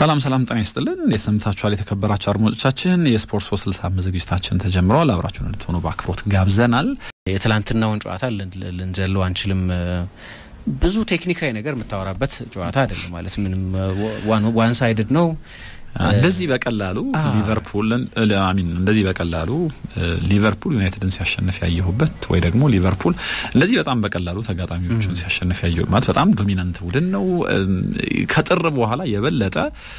ሰላም ሰላም፣ ጤና ይስጥልን። የሰምታችኋል የተከበራችሁ አድማጮቻችን፣ የስፖርት ሶስት ስልሳ አምስት ዝግጅታችን ተጀምረዋል። አብራችሁን እንድትሆኑ በአክብሮት ጋብዘናል። የትላንትናውን ጨዋታ ልንዘለው አንችልም። ብዙ ቴክኒካዊ ነገር የምታወራበት ጨዋታ አይደለም ማለት ምንም ዋን ሳይድድ ነው። እንደዚህ በቀላሉ ሊቨርፑልን አሚን እንደዚህ በቀላሉ ሊቨርፑል ዩናይትድን ሲያሸንፍ ያየሁበት ወይ ደግሞ ሊቨርፑል እንደዚህ በጣም በቀላሉ ተጋጣሚዎቹን ሲያሸንፍ ያየሁ ማለት በጣም ዶሚናንት ቡድን ነው። ከጥር በኋላ የበለጠ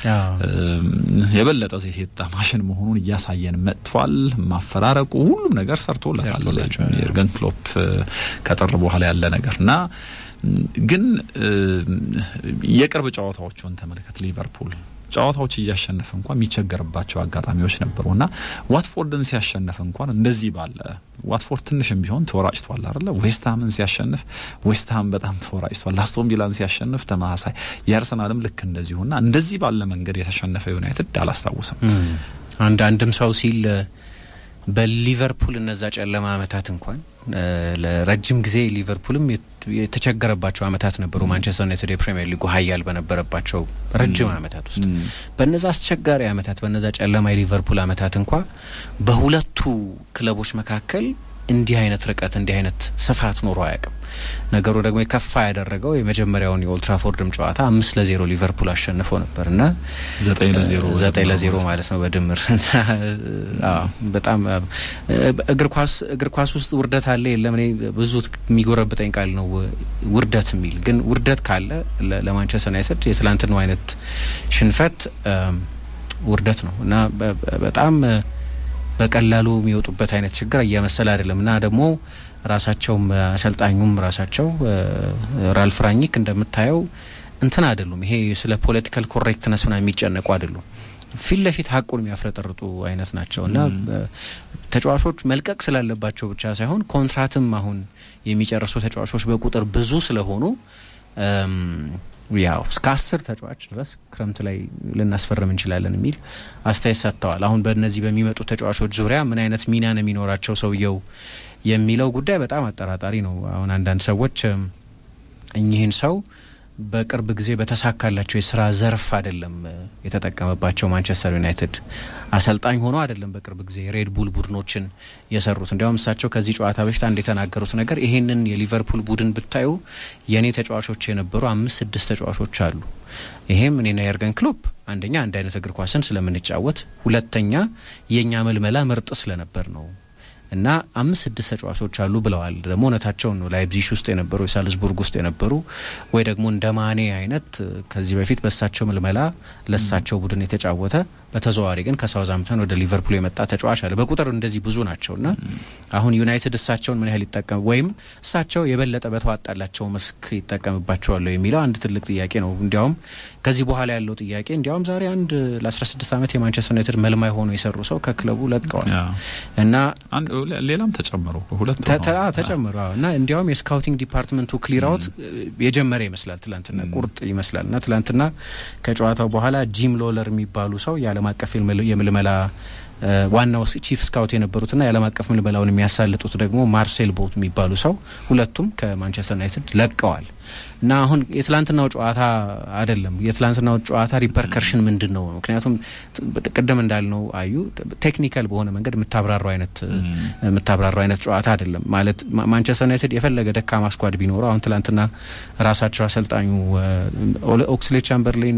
የበለጠ ዘይት የጣ ማሽን መሆኑን እያሳየን መጥቷል። ማፈራረቁ ሁሉም ነገር ሰርቶለታል የርገን ክሎፕ ከጥር በኋላ ያለ ነገር እና ግን የቅርብ ጨዋታዎቹን ተመልከት ሊቨርፑል ጨዋታዎች እያሸነፈ እንኳን የሚቸገርባቸው አጋጣሚዎች ነበሩ እና ዋትፎርድን ሲያሸንፍ እንኳን እንደዚህ ባለ ዋትፎርድ ትንሽም ቢሆን ተወራጭቷል አይደለ? ዌስትሃምን ሲያሸንፍ ዌስትሃም በጣም ተወራጭቷል። አስቶን ቪላን ሲያሸንፍ ተመሳሳይ፣ የአርሰናልም ልክ እንደዚሁና እንደዚህ ባለ መንገድ የተሸነፈ ዩናይትድ አላስታውስም። አንድ አንድም ሰው ሲል በሊቨርፑል እነዛ ጨለማ አመታት እንኳን ለረጅም ጊዜ ሊቨርፑልም የተቸገረባቸው አመታት ነበሩ። ማንቸስተር ዩናይትድ የፕሪሚየር ሊጉ ሀያል በነበረባቸው ረጅም አመታት ውስጥ በነዛ አስቸጋሪ አመታት በነዛ ጨለማ የሊቨርፑል አመታት እንኳ በሁለቱ ክለቦች መካከል እንዲህ አይነት ርቀት እንዲህ አይነት ስፋት ኖሮ አያውቅም። ነገሩ ደግሞ የከፋ ያደረገው የመጀመሪያውን የኦልትራፎርድም ጨዋታ አምስት ለዜሮ ሊቨርፑል አሸንፎ ነበር እና ዘጠኝ ለዜሮ ዘጠኝ ለዜሮ ማለት ነው በድምር በጣም እግር ኳስ እግር ኳስ ውስጥ ውርደት አለ የለም። እኔ ብዙ የሚጎረብጠኝ ቃል ነው ውርደት የሚል ግን ውርደት ካለ ለማንቸስተር ዩናይትድ የትላንትናው አይነት ሽንፈት ውርደት ነው እና በጣም በቀላሉ የሚወጡበት አይነት ችግር እየመሰለ አይደለም እና ደግሞ ራሳቸውም አሰልጣኙም ራሳቸው ራልፍ ራኒክ እንደምታየው እንትን አይደሉም። ይሄ ስለ ፖለቲካል ኮሬክትነስ ምናምን የሚጨነቁ አይደሉም። ፊት ለፊት ሀቁን የሚያፍረጠርጡ አይነት ናቸው እና ተጫዋቾች መልቀቅ ስላለባቸው ብቻ ሳይሆን ኮንትራትም አሁን የሚጨርሱ ተጫዋቾች በቁጥር ብዙ ስለሆኑ ያው እስከ አስር ተጫዋች ድረስ ክረምት ላይ ልናስፈርም እንችላለን የሚል አስተያየት ሰጥተዋል። አሁን በእነዚህ በሚመጡ ተጫዋቾች ዙሪያ ምን አይነት ሚና ነው የሚኖራቸው ሰውየው የሚለው ጉዳይ በጣም አጠራጣሪ ነው። አሁን አንዳንድ ሰዎች እኚህን ሰው በቅርብ ጊዜ በተሳካላቸው የስራ ዘርፍ አይደለም የተጠቀመባቸው ማንቸስተር ዩናይትድ አሰልጣኝ ሆኖ አይደለም በቅርብ ጊዜ ሬድ ቡል ቡድኖችን የሰሩት። እንዲያውም እሳቸው ከዚህ ጨዋታ በፊት አንድ የተናገሩት ነገር ይሄንን የሊቨርፑል ቡድን ብታዩ የእኔ ተጫዋቾች የነበሩ አምስት ስድስት ተጫዋቾች አሉ። ይሄም እኔና የርገን ክሎፕ አንደኛ አንድ አይነት እግር ኳስን ስለምንጫወት፣ ሁለተኛ የእኛ መልመላ ምርጥ ስለነበር ነው እና አምስት ስድስት ተጫዋቾች አሉ ብለዋል። ደግሞ እውነታቸውን ነው። ላይፕዚሽ ውስጥ የነበሩ የሳልዝቡርግ ውስጥ የነበሩ ወይ ደግሞ እንደ ማኔ አይነት ከዚህ በፊት በእሳቸው ምልመላ ለእሳቸው ቡድን የተጫወተ በተዘዋዋሪ ግን ከሳውዛምፕተን ወደ ሊቨርፑል የመጣ ተጫዋች አለ። በቁጥር እንደዚህ ብዙ ናቸው እና አሁን ዩናይትድ እሳቸውን ምን ያህል ይጠቀም ወይም እሳቸው የበለጠ በተዋጣላቸው መስክ ይጠቀምባቸዋለሁ የሚለው አንድ ትልቅ ጥያቄ ነው። እንዲያውም ከዚህ በኋላ ያለው ጥያቄ እንዲያውም ዛሬ አንድ ለ16 ዓመት የማንቸስተር ዩናይትድ መልማይ ሆኖ የሰሩ ሰው ከክለቡ ለቀዋል እና ሌላም ተጨምሮ ሁለት ተጨምሮ እና እንዲያውም የስካውቲንግ ዲፓርትመንቱ ክሊር አውት የጀመረ ይመስላል። ትላንትና ቁርጥ ይመስላል እና ትላንትና ከጨዋታው በኋላ ጂም ሎለር የሚባሉ ሰው የዓለም አቀፍ የምልመላ ዋናው ቺፍ ስካውት የነበሩትና የዓለም አቀፍ ምልመላውን የሚያሳልጡት ደግሞ ማርሴል ቦት የሚባሉ ሰው ሁለቱም ከማንቸስተር ዩናይትድ ለቀዋል እና አሁን የትላንትናው ጨዋታ አይደለም። የትላንትናው ጨዋታ ሪፐርከርሽን ምንድን ነው? ምክንያቱም ቅድም እንዳልነው አዩ ቴክኒካል በሆነ መንገድ የምታብራራው አይነት የምታብራራው አይነት ጨዋታ አይደለም። ማለት ማንቸስተር ዩናይትድ የፈለገ ደካማ ስኳድ ቢኖረው አሁን ትላንትና ራሳቸው አሰልጣኙ ኦክስሌ ቻምበርሌን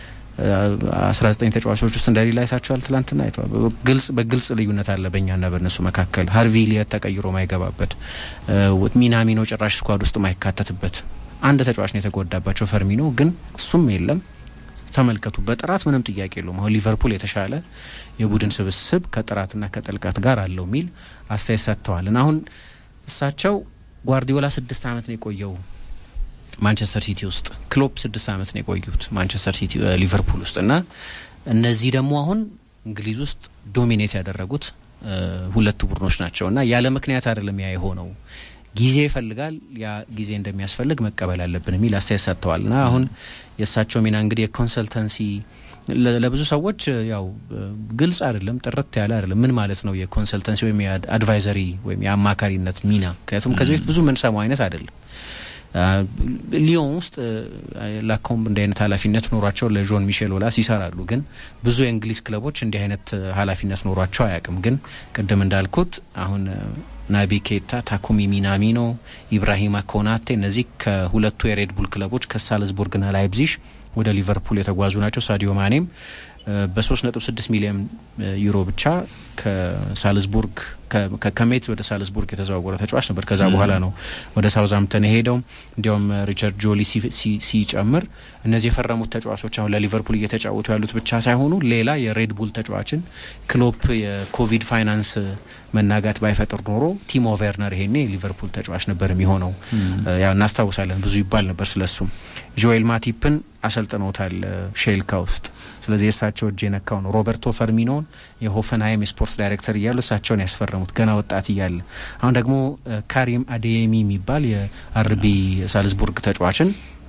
አስራ ዘጠኝ ተጫዋቾች ውስጥ እንደሌላ አይሳቸዋል። ትላንትና አይተዋል። ግልጽ በግልጽ ልዩነት አለ በእኛና በእነሱ መካከል። ሀርቪ ሊየት ተቀይሮ ማይገባበት፣ ሚናሚኖ ጭራሽ ስኳድ ውስጥ ማይካተትበት አንድ ተጫዋች ነው የተጎዳባቸው ፈርሚኖ፣ ግን እሱም የለም። ተመልከቱ፣ በጥራት ምንም ጥያቄ የለውም። አሁን ሊቨርፑል የተሻለ የቡድን ስብስብ ከጥራትና ከጥልቀት ጋር አለው የሚል አስተያየት ሰጥተዋል። እና አሁን እሳቸው ጓርዲዮላ ስድስት ዓመት ነው የቆየው ማንቸስተር ሲቲ ውስጥ ክሎፕ ስድስት ዓመት ነው የቆዩት ማንቸስተር ሲቲ ሊቨርፑል ውስጥ እና እነዚህ ደግሞ አሁን እንግሊዝ ውስጥ ዶሚኔት ያደረጉት ሁለቱ ቡድኖች ናቸው እና ያለ ምክንያት አይደለም ያ የሆነው ጊዜ ይፈልጋል ያ ጊዜ እንደሚያስፈልግ መቀበል አለብን የሚል አስተያየት ሰጥተዋል እና አሁን የእሳቸው ሚና እንግዲህ የኮንሰልተንሲ ለብዙ ሰዎች ያው ግልጽ አይደለም፣ ጥርት ያለ አይደለም። ምን ማለት ነው የኮንሰልተንሲ ወይም የአድቫይዘሪ ወይም የአማካሪነት ሚና? ምክንያቱም ከዚህ በፊት ብዙ የምንሰማው አይነት አይደለም። ሊዮን ውስጥ ላኮምብ እንዲህ አይነት ኃላፊነት ኖሯቸው ለዦን ሚሼል ኦላስ ይሰራሉ። ግን ብዙ የእንግሊዝ ክለቦች እንዲህ አይነት ኃላፊነት ኖሯቸው አያውቅም። ግን ቅድም እንዳልኩት አሁን ናቢ ኬታ፣ ታኩሚ ሚናሚኖ፣ ኢብራሂማ ኮናቴ እነዚህ ከሁለቱ የሬድ ቡል ክለቦች ከሳልዝቡርግና ላይፕዚሽ ወደ ሊቨርፑል የተጓዙ ናቸው። ሳዲዮ ማኔም በሶስት ነጥብ ስድስት ሚሊዮን ዩሮ ብቻ ከሳልዝቡርግ ከሜት ወደ ሳልዝቡርግ የተዘዋወረ ተጫዋች ነበር። ከዛ በኋላ ነው ወደ ሳውዝሃምፕተን የሄደው። እንዲያውም ሪቻርድ ጆሊ ሲጨምር እነዚህ የፈረሙት ተጫዋቾች አሁን ለሊቨርፑል እየተጫወቱ ያሉት ብቻ ሳይሆኑ ሌላ የሬድ ቡል ተጫዋችን ክሎፕ የኮቪድ ፋይናንስ መናጋት ባይፈጥር ኖሮ ቲሞ ቬርነር ይሄኔ የሊቨርፑል ተጫዋች ነበር የሚሆነው። ያው እናስታውሳለን፣ ብዙ ይባል ነበር ስለሱም። ጆኤል ማቲፕን አሰልጥነውታል ሼልካ ውስጥ። ስለዚህ የእሳቸው እጅ የነካው ነው። ሮበርቶ ፈርሚኖን የሆፈንሃይም የስፖርት ዳይሬክተር እያሉ እሳቸውን ያስፈረሙት ገና ወጣት እያለ። አሁን ደግሞ ካሪም አዴየሚ የሚባል የአርቢ ሳልዝቡርግ ተጫዋችን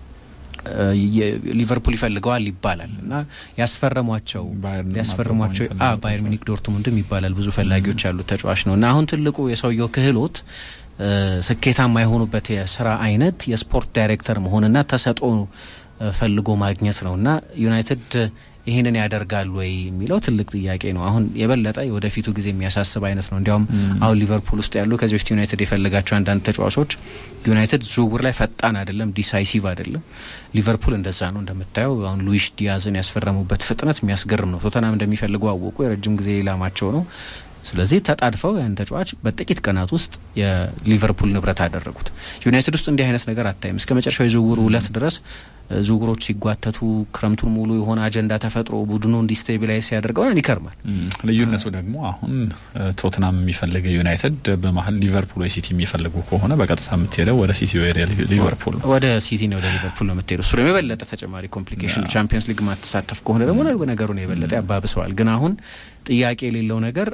ሊቨርፑል ይፈልገዋል ይባላል እና ያስፈረሟቸው ያስፈረሟቸው ባየር ሚኒክ ዶርትሙንድም ይባላል ብዙ ፈላጊዎች ያሉት ተጫዋች ነው እና አሁን ትልቁ የሰውየው ክህሎት ስኬታማ የሆኑበት የስራ አይነት የስፖርት ዳይሬክተር መሆንና ተሰጥኦ ፈልጎ ማግኘት ነው እና ዩናይትድ ይህንን ያደርጋሉ ወይ የሚለው ትልቅ ጥያቄ ነው። አሁን የበለጠ የወደፊቱ ጊዜ የሚያሳስብ አይነት ነው። እንዲያውም አሁን ሊቨርፑል ውስጥ ያሉ ከዚህ በፊት ዩናይትድ የፈለጋቸው አንዳንድ ተጫዋቾች ዩናይትድ ዝውውር ላይ ፈጣን አይደለም፣ ዲሳይሲቭ አይደለም። ሊቨርፑል እንደዛ ነው። እንደምታየው አሁን ሉዊሽ ዲያዝን ያስፈረሙበት ፍጥነት የሚያስገርም ነው። ቶተናም እንደሚፈልጉ አወቁ። የረጅም ጊዜ ኢላማቸው ነው። ስለዚህ ተጣድፈው ያን ተጫዋች በጥቂት ቀናት ውስጥ የሊቨርፑል ንብረት አደረጉት። ዩናይትድ ውስጥ እንዲህ አይነት ነገር አታይም። እስከ መጨረሻው የዝውውሩ ዕለት ድረስ ዝውውሮች ሲጓተቱ ክረምቱን ሙሉ የሆነ አጀንዳ ተፈጥሮ ቡድኑ እንዲስቴቢላይዝ ሲያደርገው ይከርማል። ልዩነቱ ደግሞ አሁን ቶትናም የሚፈልገ ዩናይትድ በመሀል ሊቨርፑል ወይ ሲቲ የሚፈልጉ ከሆነ በቀጥታ የምትሄደው ወደ ሲቲ ወይ ሊቨርፑል ነው። ወደ ሲቲ ነው ወደ ሊቨርፑል ነው የምትሄደው። እሱ ደግሞ የበለጠ ተጨማሪ ኮምፕሊኬሽን ቻምፒየንስ ሊግ ማተሳተፍ ከሆነ ደግሞ ነገሩን የበለጠ ያባብሰዋል። ግን አሁን ጥያቄ የሌለው ነገር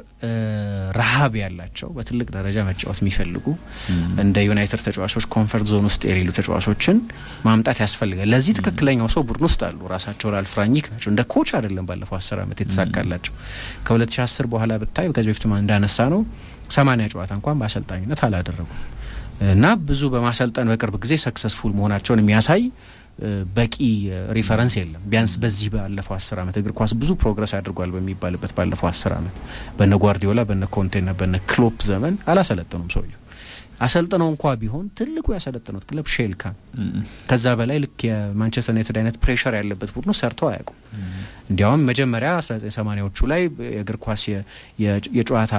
ረሀብ ያላቸው በትልቅ ደረጃ መጫወት የሚፈልጉ እንደ ዩናይትድ ተጫዋቾች ኮንፈርት ዞን ውስጥ የሌሉ ተጫዋቾችን ማምጣት ያስፈልጋል። ለዚህ ትክክለኛው ሰው ቡድን ውስጥ አሉ። ራሳቸው ራልፍ ራኒክ ናቸው። እንደ ኮች አይደለም ባለፈው አስር ዓመት የተሳካላቸው ከ2010 በኋላ ብታይ ከዚህ በፊት እንዳነሳ ነው ሰማኒያ ጨዋታ እንኳን በአሰልጣኝነት አላደረጉም እና ብዙ በማሰልጠን በቅርብ ጊዜ ሰክሰስፉል መሆናቸውን የሚያሳይ በቂ ሪፈረንስ የለም። ቢያንስ በዚህ ባለፈው አስር ዓመት እግር ኳስ ብዙ ፕሮግረስ አድርጓል በሚባልበት ባለፈው አስር ዓመት በነ ጓርዲዮላ በነ ኮንቴና በነ ክሎፕ ዘመን አላሰለጠኑም ሰውየው። አሰልጥነው እንኳ ቢሆን ትልቁ ያሰለጠኑት ክለብ ሼልካ ከዛ በላይ ልክ የማንቸስተር ዩናይትድ አይነት ፕሬሸር ያለበት ቡድኑ ሰርተው አያውቁም። እንዲያውም መጀመሪያ 1980ዎቹ ላይ የእግር ኳስ የጨዋታ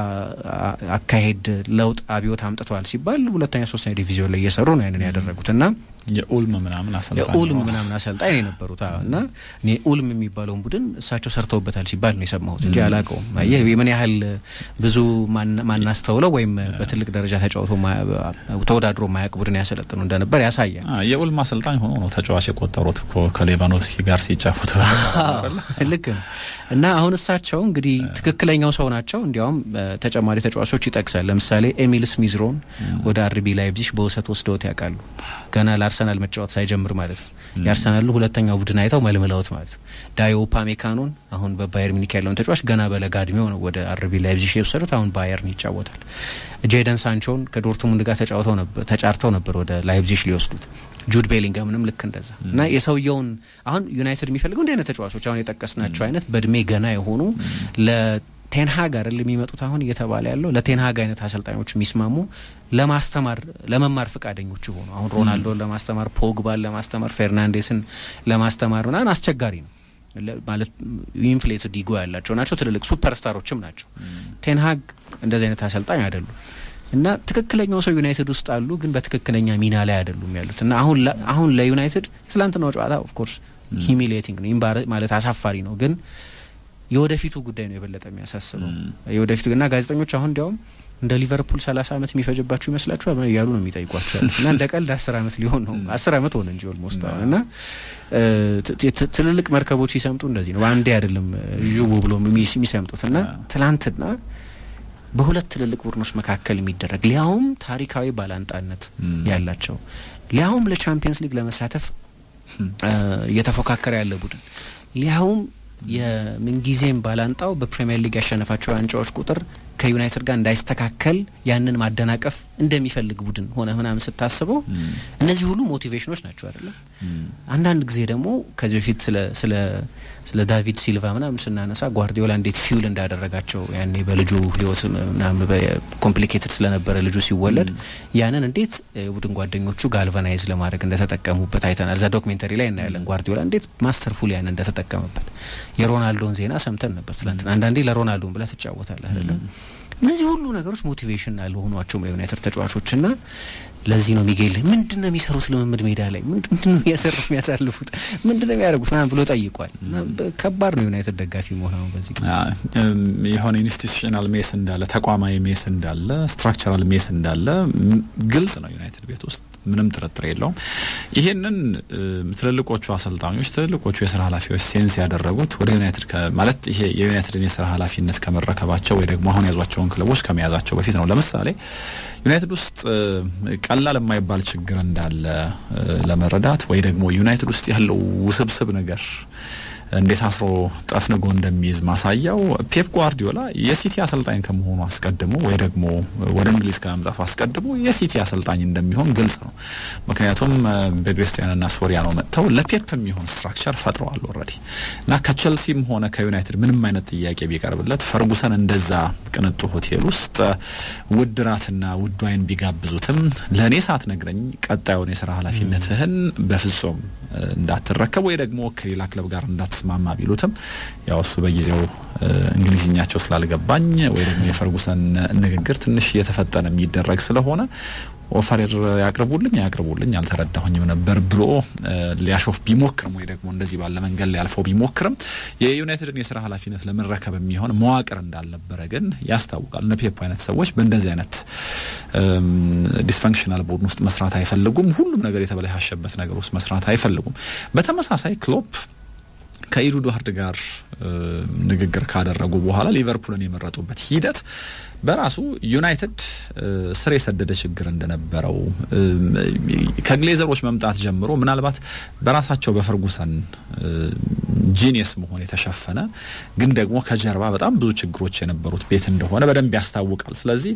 አካሄድ ለውጥ አብዮት አምጥተዋል ሲባል ሁለተኛ ሶስተኛ ዲቪዚዮን ላይ እየሰሩ ነው ያንን ያደረጉት እና የኡልም ምናምን አሰልጣኝ የኡልም ምናምን አሰልጣኝ የነበሩት እና እኔ ኡልም የሚባለውን ቡድን እሳቸው ሰርተውበታል ሲባል ነው የሰማሁት እንጂ አላውቀውም። ይህ ምን ያህል ብዙ ማናስተውለው ወይም በትልቅ ደረጃ ተጫውቶ ተወዳድሮ ማያውቅ ቡድን ያሰለጥኑ እንደነበር ያሳያል። የኡልም አሰልጣኝ ሆኖ ነው ተጫዋች የቆጠሩት እኮ ከሌቫኖቭስኪ ጋር ሲጫወቱ ልክ ነው። እና አሁን እሳቸው እንግዲህ ትክክለኛው ሰው ናቸው። እንዲያውም ተጨማሪ ተጫዋቾች ይጠቅሳል። ለምሳሌ ኤሚል ስሚዝሮን ወደ አርቢ ላይፕዚግ በውሰት ወስደውት ያውቃሉ ገና አርሰናል መጫወት ሳይጀምር ማለት ነው። የአርሰናሉ ሁለተኛው ቡድን አይተው መልምለውት ማለት ነው። ዳዮ ኡፓሜካኖን አሁን በባየር ሚኒክ ያለውን ተጫዋች ገና በለጋ እድሜው ነው ወደ አርቢ ላይፕዚግ የወሰዱት። አሁን ባየርን ይጫወታል። ጄደን ሳንቾን ከዶርትሙንድ ጋር ተጫውተው ነበር ተጫርተው ነበር ወደ ላይፕዚግ ሊወስዱት። ጁድ ቤሊንገምንም ልክ እንደዛ እና የሰውየውን አሁን ዩናይትድ የሚፈልገው እንዲህ አይነት ተጫዋቾች አሁን የጠቀስናቸው አይነት በእድሜ ገና የሆኑ ቴንሃግ አይደል የሚመጡት አሁን እየተባለ ያለው ለቴንሃግ አይነት አሰልጣኞች የሚስማሙ ለማስተማር ለመማር ፈቃደኞች የሆኑ አሁን ሮናልዶን ለማስተማር ፖግባን ለማስተማር ፌርናንዴስን ለማስተማር ምናምን አስቸጋሪ ነው ማለት ኢንፍሌትድ ኢጎ ያላቸው ናቸው። ትልልቅ ሱፐርስታሮችም ናቸው። ቴንሃግ እንደዚህ አይነት አሰልጣኝ አይደሉም እና ትክክለኛው ሰው ዩናይትድ ውስጥ አሉ፣ ግን በትክክለኛ ሚና ላይ አይደሉም ያሉት እና አሁን አሁን ለዩናይትድ የትላንትናው ጨዋታ ኦፍኮርስ ሂሚሌቲንግ ነው ማለት አሳፋሪ ነው ግን የወደፊቱ ጉዳይ ነው የበለጠ የሚያሳስበው የወደፊቱ እና ጋዜጠኞች አሁን እንዲያውም እንደ ሊቨርፑል ሰላሳ ዓመት የሚፈጅባችሁ ይመስላችኋል እያሉ ነው የሚጠይቋቸው ያሉት እና እንደ ቀልድ አስር ዓመት ሊሆን ነው አስር ዓመት ሆነ እንጂ ኦልሞስት አሁን እና ትልልቅ መርከቦች ሲሰምጡ እንደዚህ ነው አንዴ አይደለም ዥቡ ብሎ የሚሰምጡት እና ትላንትና በሁለት ትልልቅ ቡድኖች መካከል የሚደረግ ሊያውም ታሪካዊ ባላንጣነት ያላቸው ሊያውም ለቻምፒየንስ ሊግ ለመሳተፍ እየተፎካከረ ያለ ቡድን ሊያውም የምንጊዜም ባላንጣው በፕሪሚየር ሊግ ያሸነፋቸው ዋንጫዎች ቁጥር ከዩናይትድ ጋር እንዳይስተካከል ያንን ማደናቀፍ እንደሚፈልግ ቡድን ሆነ ምናምን ስታስበው እነዚህ ሁሉ ሞቲቬሽኖች ናቸው አይደለም። አንዳንድ ጊዜ ደግሞ ከዚህ በፊት ስለ ስለ ስለ ዳቪድ ሲልቫ ምናምን ስናነሳ ጓርዲዮላ እንዴት ፊውል እንዳደረጋቸው ያኔ በልጁ ህይወት ምናምን ኮምፕሊኬትድ ስለነበረ ልጁ ሲወለድ ያንን እንዴት የቡድን ጓደኞቹ ጋልቫናይዝ ለማድረግ እንደተጠቀሙበት አይተናል። እዛ ዶክሜንተሪ ላይ እናያለን ጓርዲዮላ እንዴት ማስተርፉል ያንን እንደተጠቀመበት። የሮናልዶን ዜና ሰምተን ነበር ትላንትና። አንዳንዴ ለሮናልዶን ብለህ ትጫወታለህ አይደለም። እነዚህ ሁሉ ነገሮች ሞቲቬሽን አልሆኗቸውም ለዩናይትድ ተጫዋቾች እና ለዚህ ነው ሚጌል ምንድን ነው የሚሰሩት ልምምድ ሜዳ ላይ ምንድን ነው እያሰሩ የሚያሳልፉት ምንድን ነው የሚያደርጉት ምናምን ብሎ ጠይቋል። ከባድ ነው ዩናይትድ ደጋፊ መሆን አሁን በዚህ ጊዜ የሆነ ኢንስቲቱሽናል ሜስ እንዳለ ተቋማዊ ሜስ እንዳለ ስትራክቸራል ሜስ እንዳለ ግልጽ ነው ዩናይትድ ቤት ውስጥ ምንም ጥርጥር የለውም። ይሄንን ትልልቆቹ አሰልጣኞች ትልልቆቹ የስራ ኃላፊዎች ሴንስ ያደረጉት ወደ ዩናይትድ ማለት ይሄ የዩናይትድን የስራ ኃላፊነት ከመረከባቸው ወይ ደግሞ አሁን ያዟቸውን ክለቦች ከመያዛቸው በፊት ነው። ለምሳሌ ዩናይትድ ውስጥ ቀላል የማይባል ችግር እንዳለ ለመረዳት ወይ ደግሞ ዩናይትድ ውስጥ ያለው ውስብስብ ነገር እንዴት አስሮ ጠፍንጎ እንደሚይዝ ማሳያው ፔፕ ጓርዲዮላ የሲቲ አሰልጣኝ ከመሆኑ አስቀድሞ ወይ ደግሞ ወደ እንግሊዝ ከመምጣቱ አስቀድሞ የሲቲ አሰልጣኝ እንደሚሆን ግልጽ ነው። ምክንያቱም ቤግሬስቲያንና ሶሪያኖ መጥተው ለፔፕ የሚሆን ስትራክቸር ፈጥረዋል ኦልሬዲ እና ከቸልሲም ሆነ ከዩናይትድ ምንም አይነት ጥያቄ ቢቀርብለት ፈርጉሰን እንደዛ ቅንጡ ሆቴል ውስጥ ውድ ራትና ውድ ዋይን ቢጋብዙትም ለእኔ ሳትነግረኝ ቀጣዩን የስራ ኃላፊነትህን በፍጹም እንዳትረከብ ወይ ደግሞ ከሌላ ክለብ ጋር እንዳት ስማማ ቢሉትም ያው እሱ በጊዜው እንግሊዝኛቸው ስላልገባኝ ወይ ደግሞ የፈርጉሰን ንግግር ትንሽ እየተፈጠነ የሚደረግ ስለሆነ ኦፈሬር ያቅርቡልኝ ያቅርቡልኝ አልተረዳሁኝም ነበር ብሎ ሊያሾፍ ቢሞክርም ወይ ደግሞ እንደዚህ ባለ መንገድ ሊያልፈው ቢሞክርም የዩናይትድን የስራ ኃላፊነት ለመረከብ የሚሆን መዋቅር እንዳልነበረ ግን ያስታውቃል። እነ ፔፕ አይነት ሰዎች በእንደዚህ አይነት ዲስፈንክሽናል ቡድን ውስጥ መስራት አይፈልጉም። ሁሉም ነገር የተበላሸበት ነገር ውስጥ መስራት አይፈልጉም። በተመሳሳይ ክሎፕ ከኢዱድ ጋር ንግግር ካደረጉ በኋላ ሊቨርፑልን የመረጡበት ሂደት በራሱ ዩናይትድ ስር የሰደደ ችግር እንደነበረው ከግሌዘሮች መምጣት ጀምሮ ምናልባት በራሳቸው በፈርጉሰን ጂኒየስ መሆን የተሸፈነ ግን ደግሞ ከጀርባ በጣም ብዙ ችግሮች የነበሩት ቤት እንደሆነ በደንብ ያስታውቃል። ስለዚህ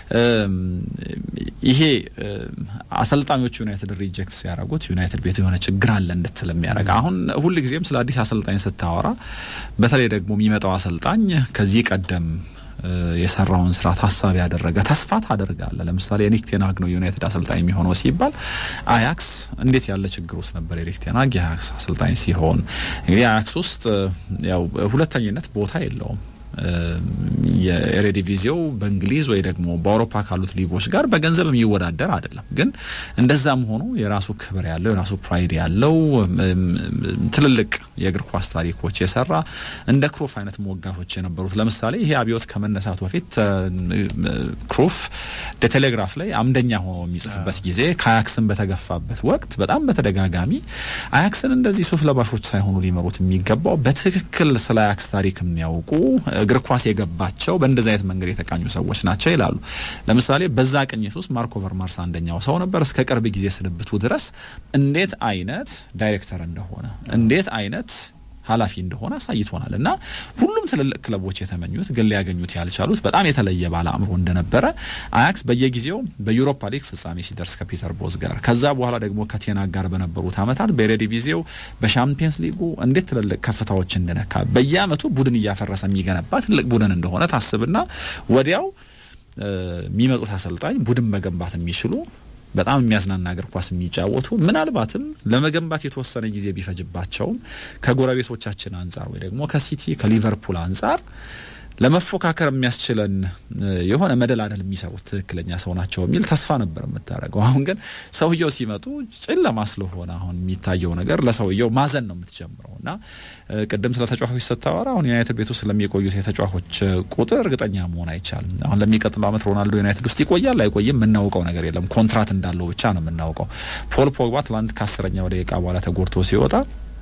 ይሄ አሰልጣኞቹ ዩናይትድ ሪጀክት ሲያደርጉት ዩናይትድ ቤት የሆነ ችግር አለ እንድትል የሚያደርግ አሁን ሁልጊዜም ስለ አዲስ አሰልጣኝ ስታወራ በተለይ ደግሞ የሚመጣው አሰልጣኝ ከዚህ ቀደም የሰራውን ስራ ታሳቢ ያደረገ ተስፋ ታደርጋለ። ለምሳሌ የኒክ ቴናግ ነው ዩናይትድ አሰልጣኝ የሚሆነው ሲባል አያክስ እንዴት ያለ ችግር ውስጥ ነበር የኒክ ቴናግ የአያክስ አሰልጣኝ ሲሆን እንግዲህ አያክስ ውስጥ ያው ሁለተኝነት ቦታ የለውም። የኤሬዲቪዚው በእንግሊዝ ወይ ደግሞ በአውሮፓ ካሉት ሊጎች ጋር በገንዘብ የሚወዳደር አይደለም። ግን እንደዛም ሆኖ የራሱ ክብር ያለው የራሱ ፕራይድ ያለው ትልልቅ የእግር ኳስ ታሪኮች የሰራ እንደ ክሩፍ አይነት ሞጋቶች የነበሩት ለምሳሌ ይሄ አብዮት ከመነሳቱ በፊት ክሩፍ ቴሌግራፍ ላይ አምደኛ ሆኖ የሚጽፍበት ጊዜ ከአያክስን በተገፋበት ወቅት በጣም በተደጋጋሚ አያክስን እንደዚህ ሱፍ ለባሾች ሳይሆኑ ሊመሩት የሚገባው በትክክል ስለ አያክስ ታሪክ የሚያውቁ እግር ኳስ የገባቸው በእንደዚህ አይነት መንገድ የተቃኙ ሰዎች ናቸው ይላሉ። ለምሳሌ በዛ ቅኝት ውስጥ ማርኮ ቨርማርስ አንደኛው ሰው ነበር። እስከ ቅርብ ጊዜ ስንብቱ ድረስ እንዴት አይነት ዳይሬክተር እንደሆነ እንዴት አይነት ኃላፊ እንደሆነ አሳይቶናል እና ሁሉም ትልልቅ ክለቦች የተመኙት ግን ሊያገኙት ያልቻሉት በጣም የተለየ ባለ አእምሮ እንደነበረ አያክስ በየጊዜው በዩሮፓ ሊግ ፍጻሜ ሲደርስ ከፒተር ቦዝ ጋር ከዛ በኋላ ደግሞ ከቴና ጋር በነበሩት ዓመታት በኤሬዲቪዚው በሻምፒየንስ ሊጉ እንዴት ትልልቅ ከፍታዎች እንደነካ በየአመቱ ቡድን እያፈረሰ የሚገነባ ትልቅ ቡድን እንደሆነ ታስብና ወዲያው የሚመጡት አሰልጣኝ ቡድን መገንባት የሚችሉ በጣም የሚያዝናና እግር ኳስ የሚጫወቱ ምናልባትም ለመገንባት የተወሰነ ጊዜ ቢፈጅባቸውም ከጎረቤቶቻችን አንጻር ወይ ደግሞ ከሲቲ ከሊቨርፑል አንጻር ለመፎካከር የሚያስችለን የሆነ መደላደል የሚሰሩት ትክክለኛ ሰው ናቸው የሚል ተስፋ ነበር የምታደርገው። አሁን ግን ሰውየው ሲመጡ ጨለማ ስለሆነ አሁን የሚታየው ነገር ለሰውየው ማዘን ነው የምትጀምረው እና ቅድም ስለ ተጫዋቾች ስታወራ አሁን ዩናይትድ ቤት ውስጥ ስለሚቆዩት የተጫዋቾች ቁጥር እርግጠኛ መሆን አይቻልም። አሁን ለሚቀጥለው ዓመት ሮናልዶ ዩናይትድ ውስጥ ይቆያል አይቆይም የምናውቀው ነገር የለም። ኮንትራት እንዳለው ብቻ ነው የምናውቀው። ፖል ፖግባ ትላንት ከአስረኛው ደቂቃ በኋላ ተጎድቶ ሲወጣ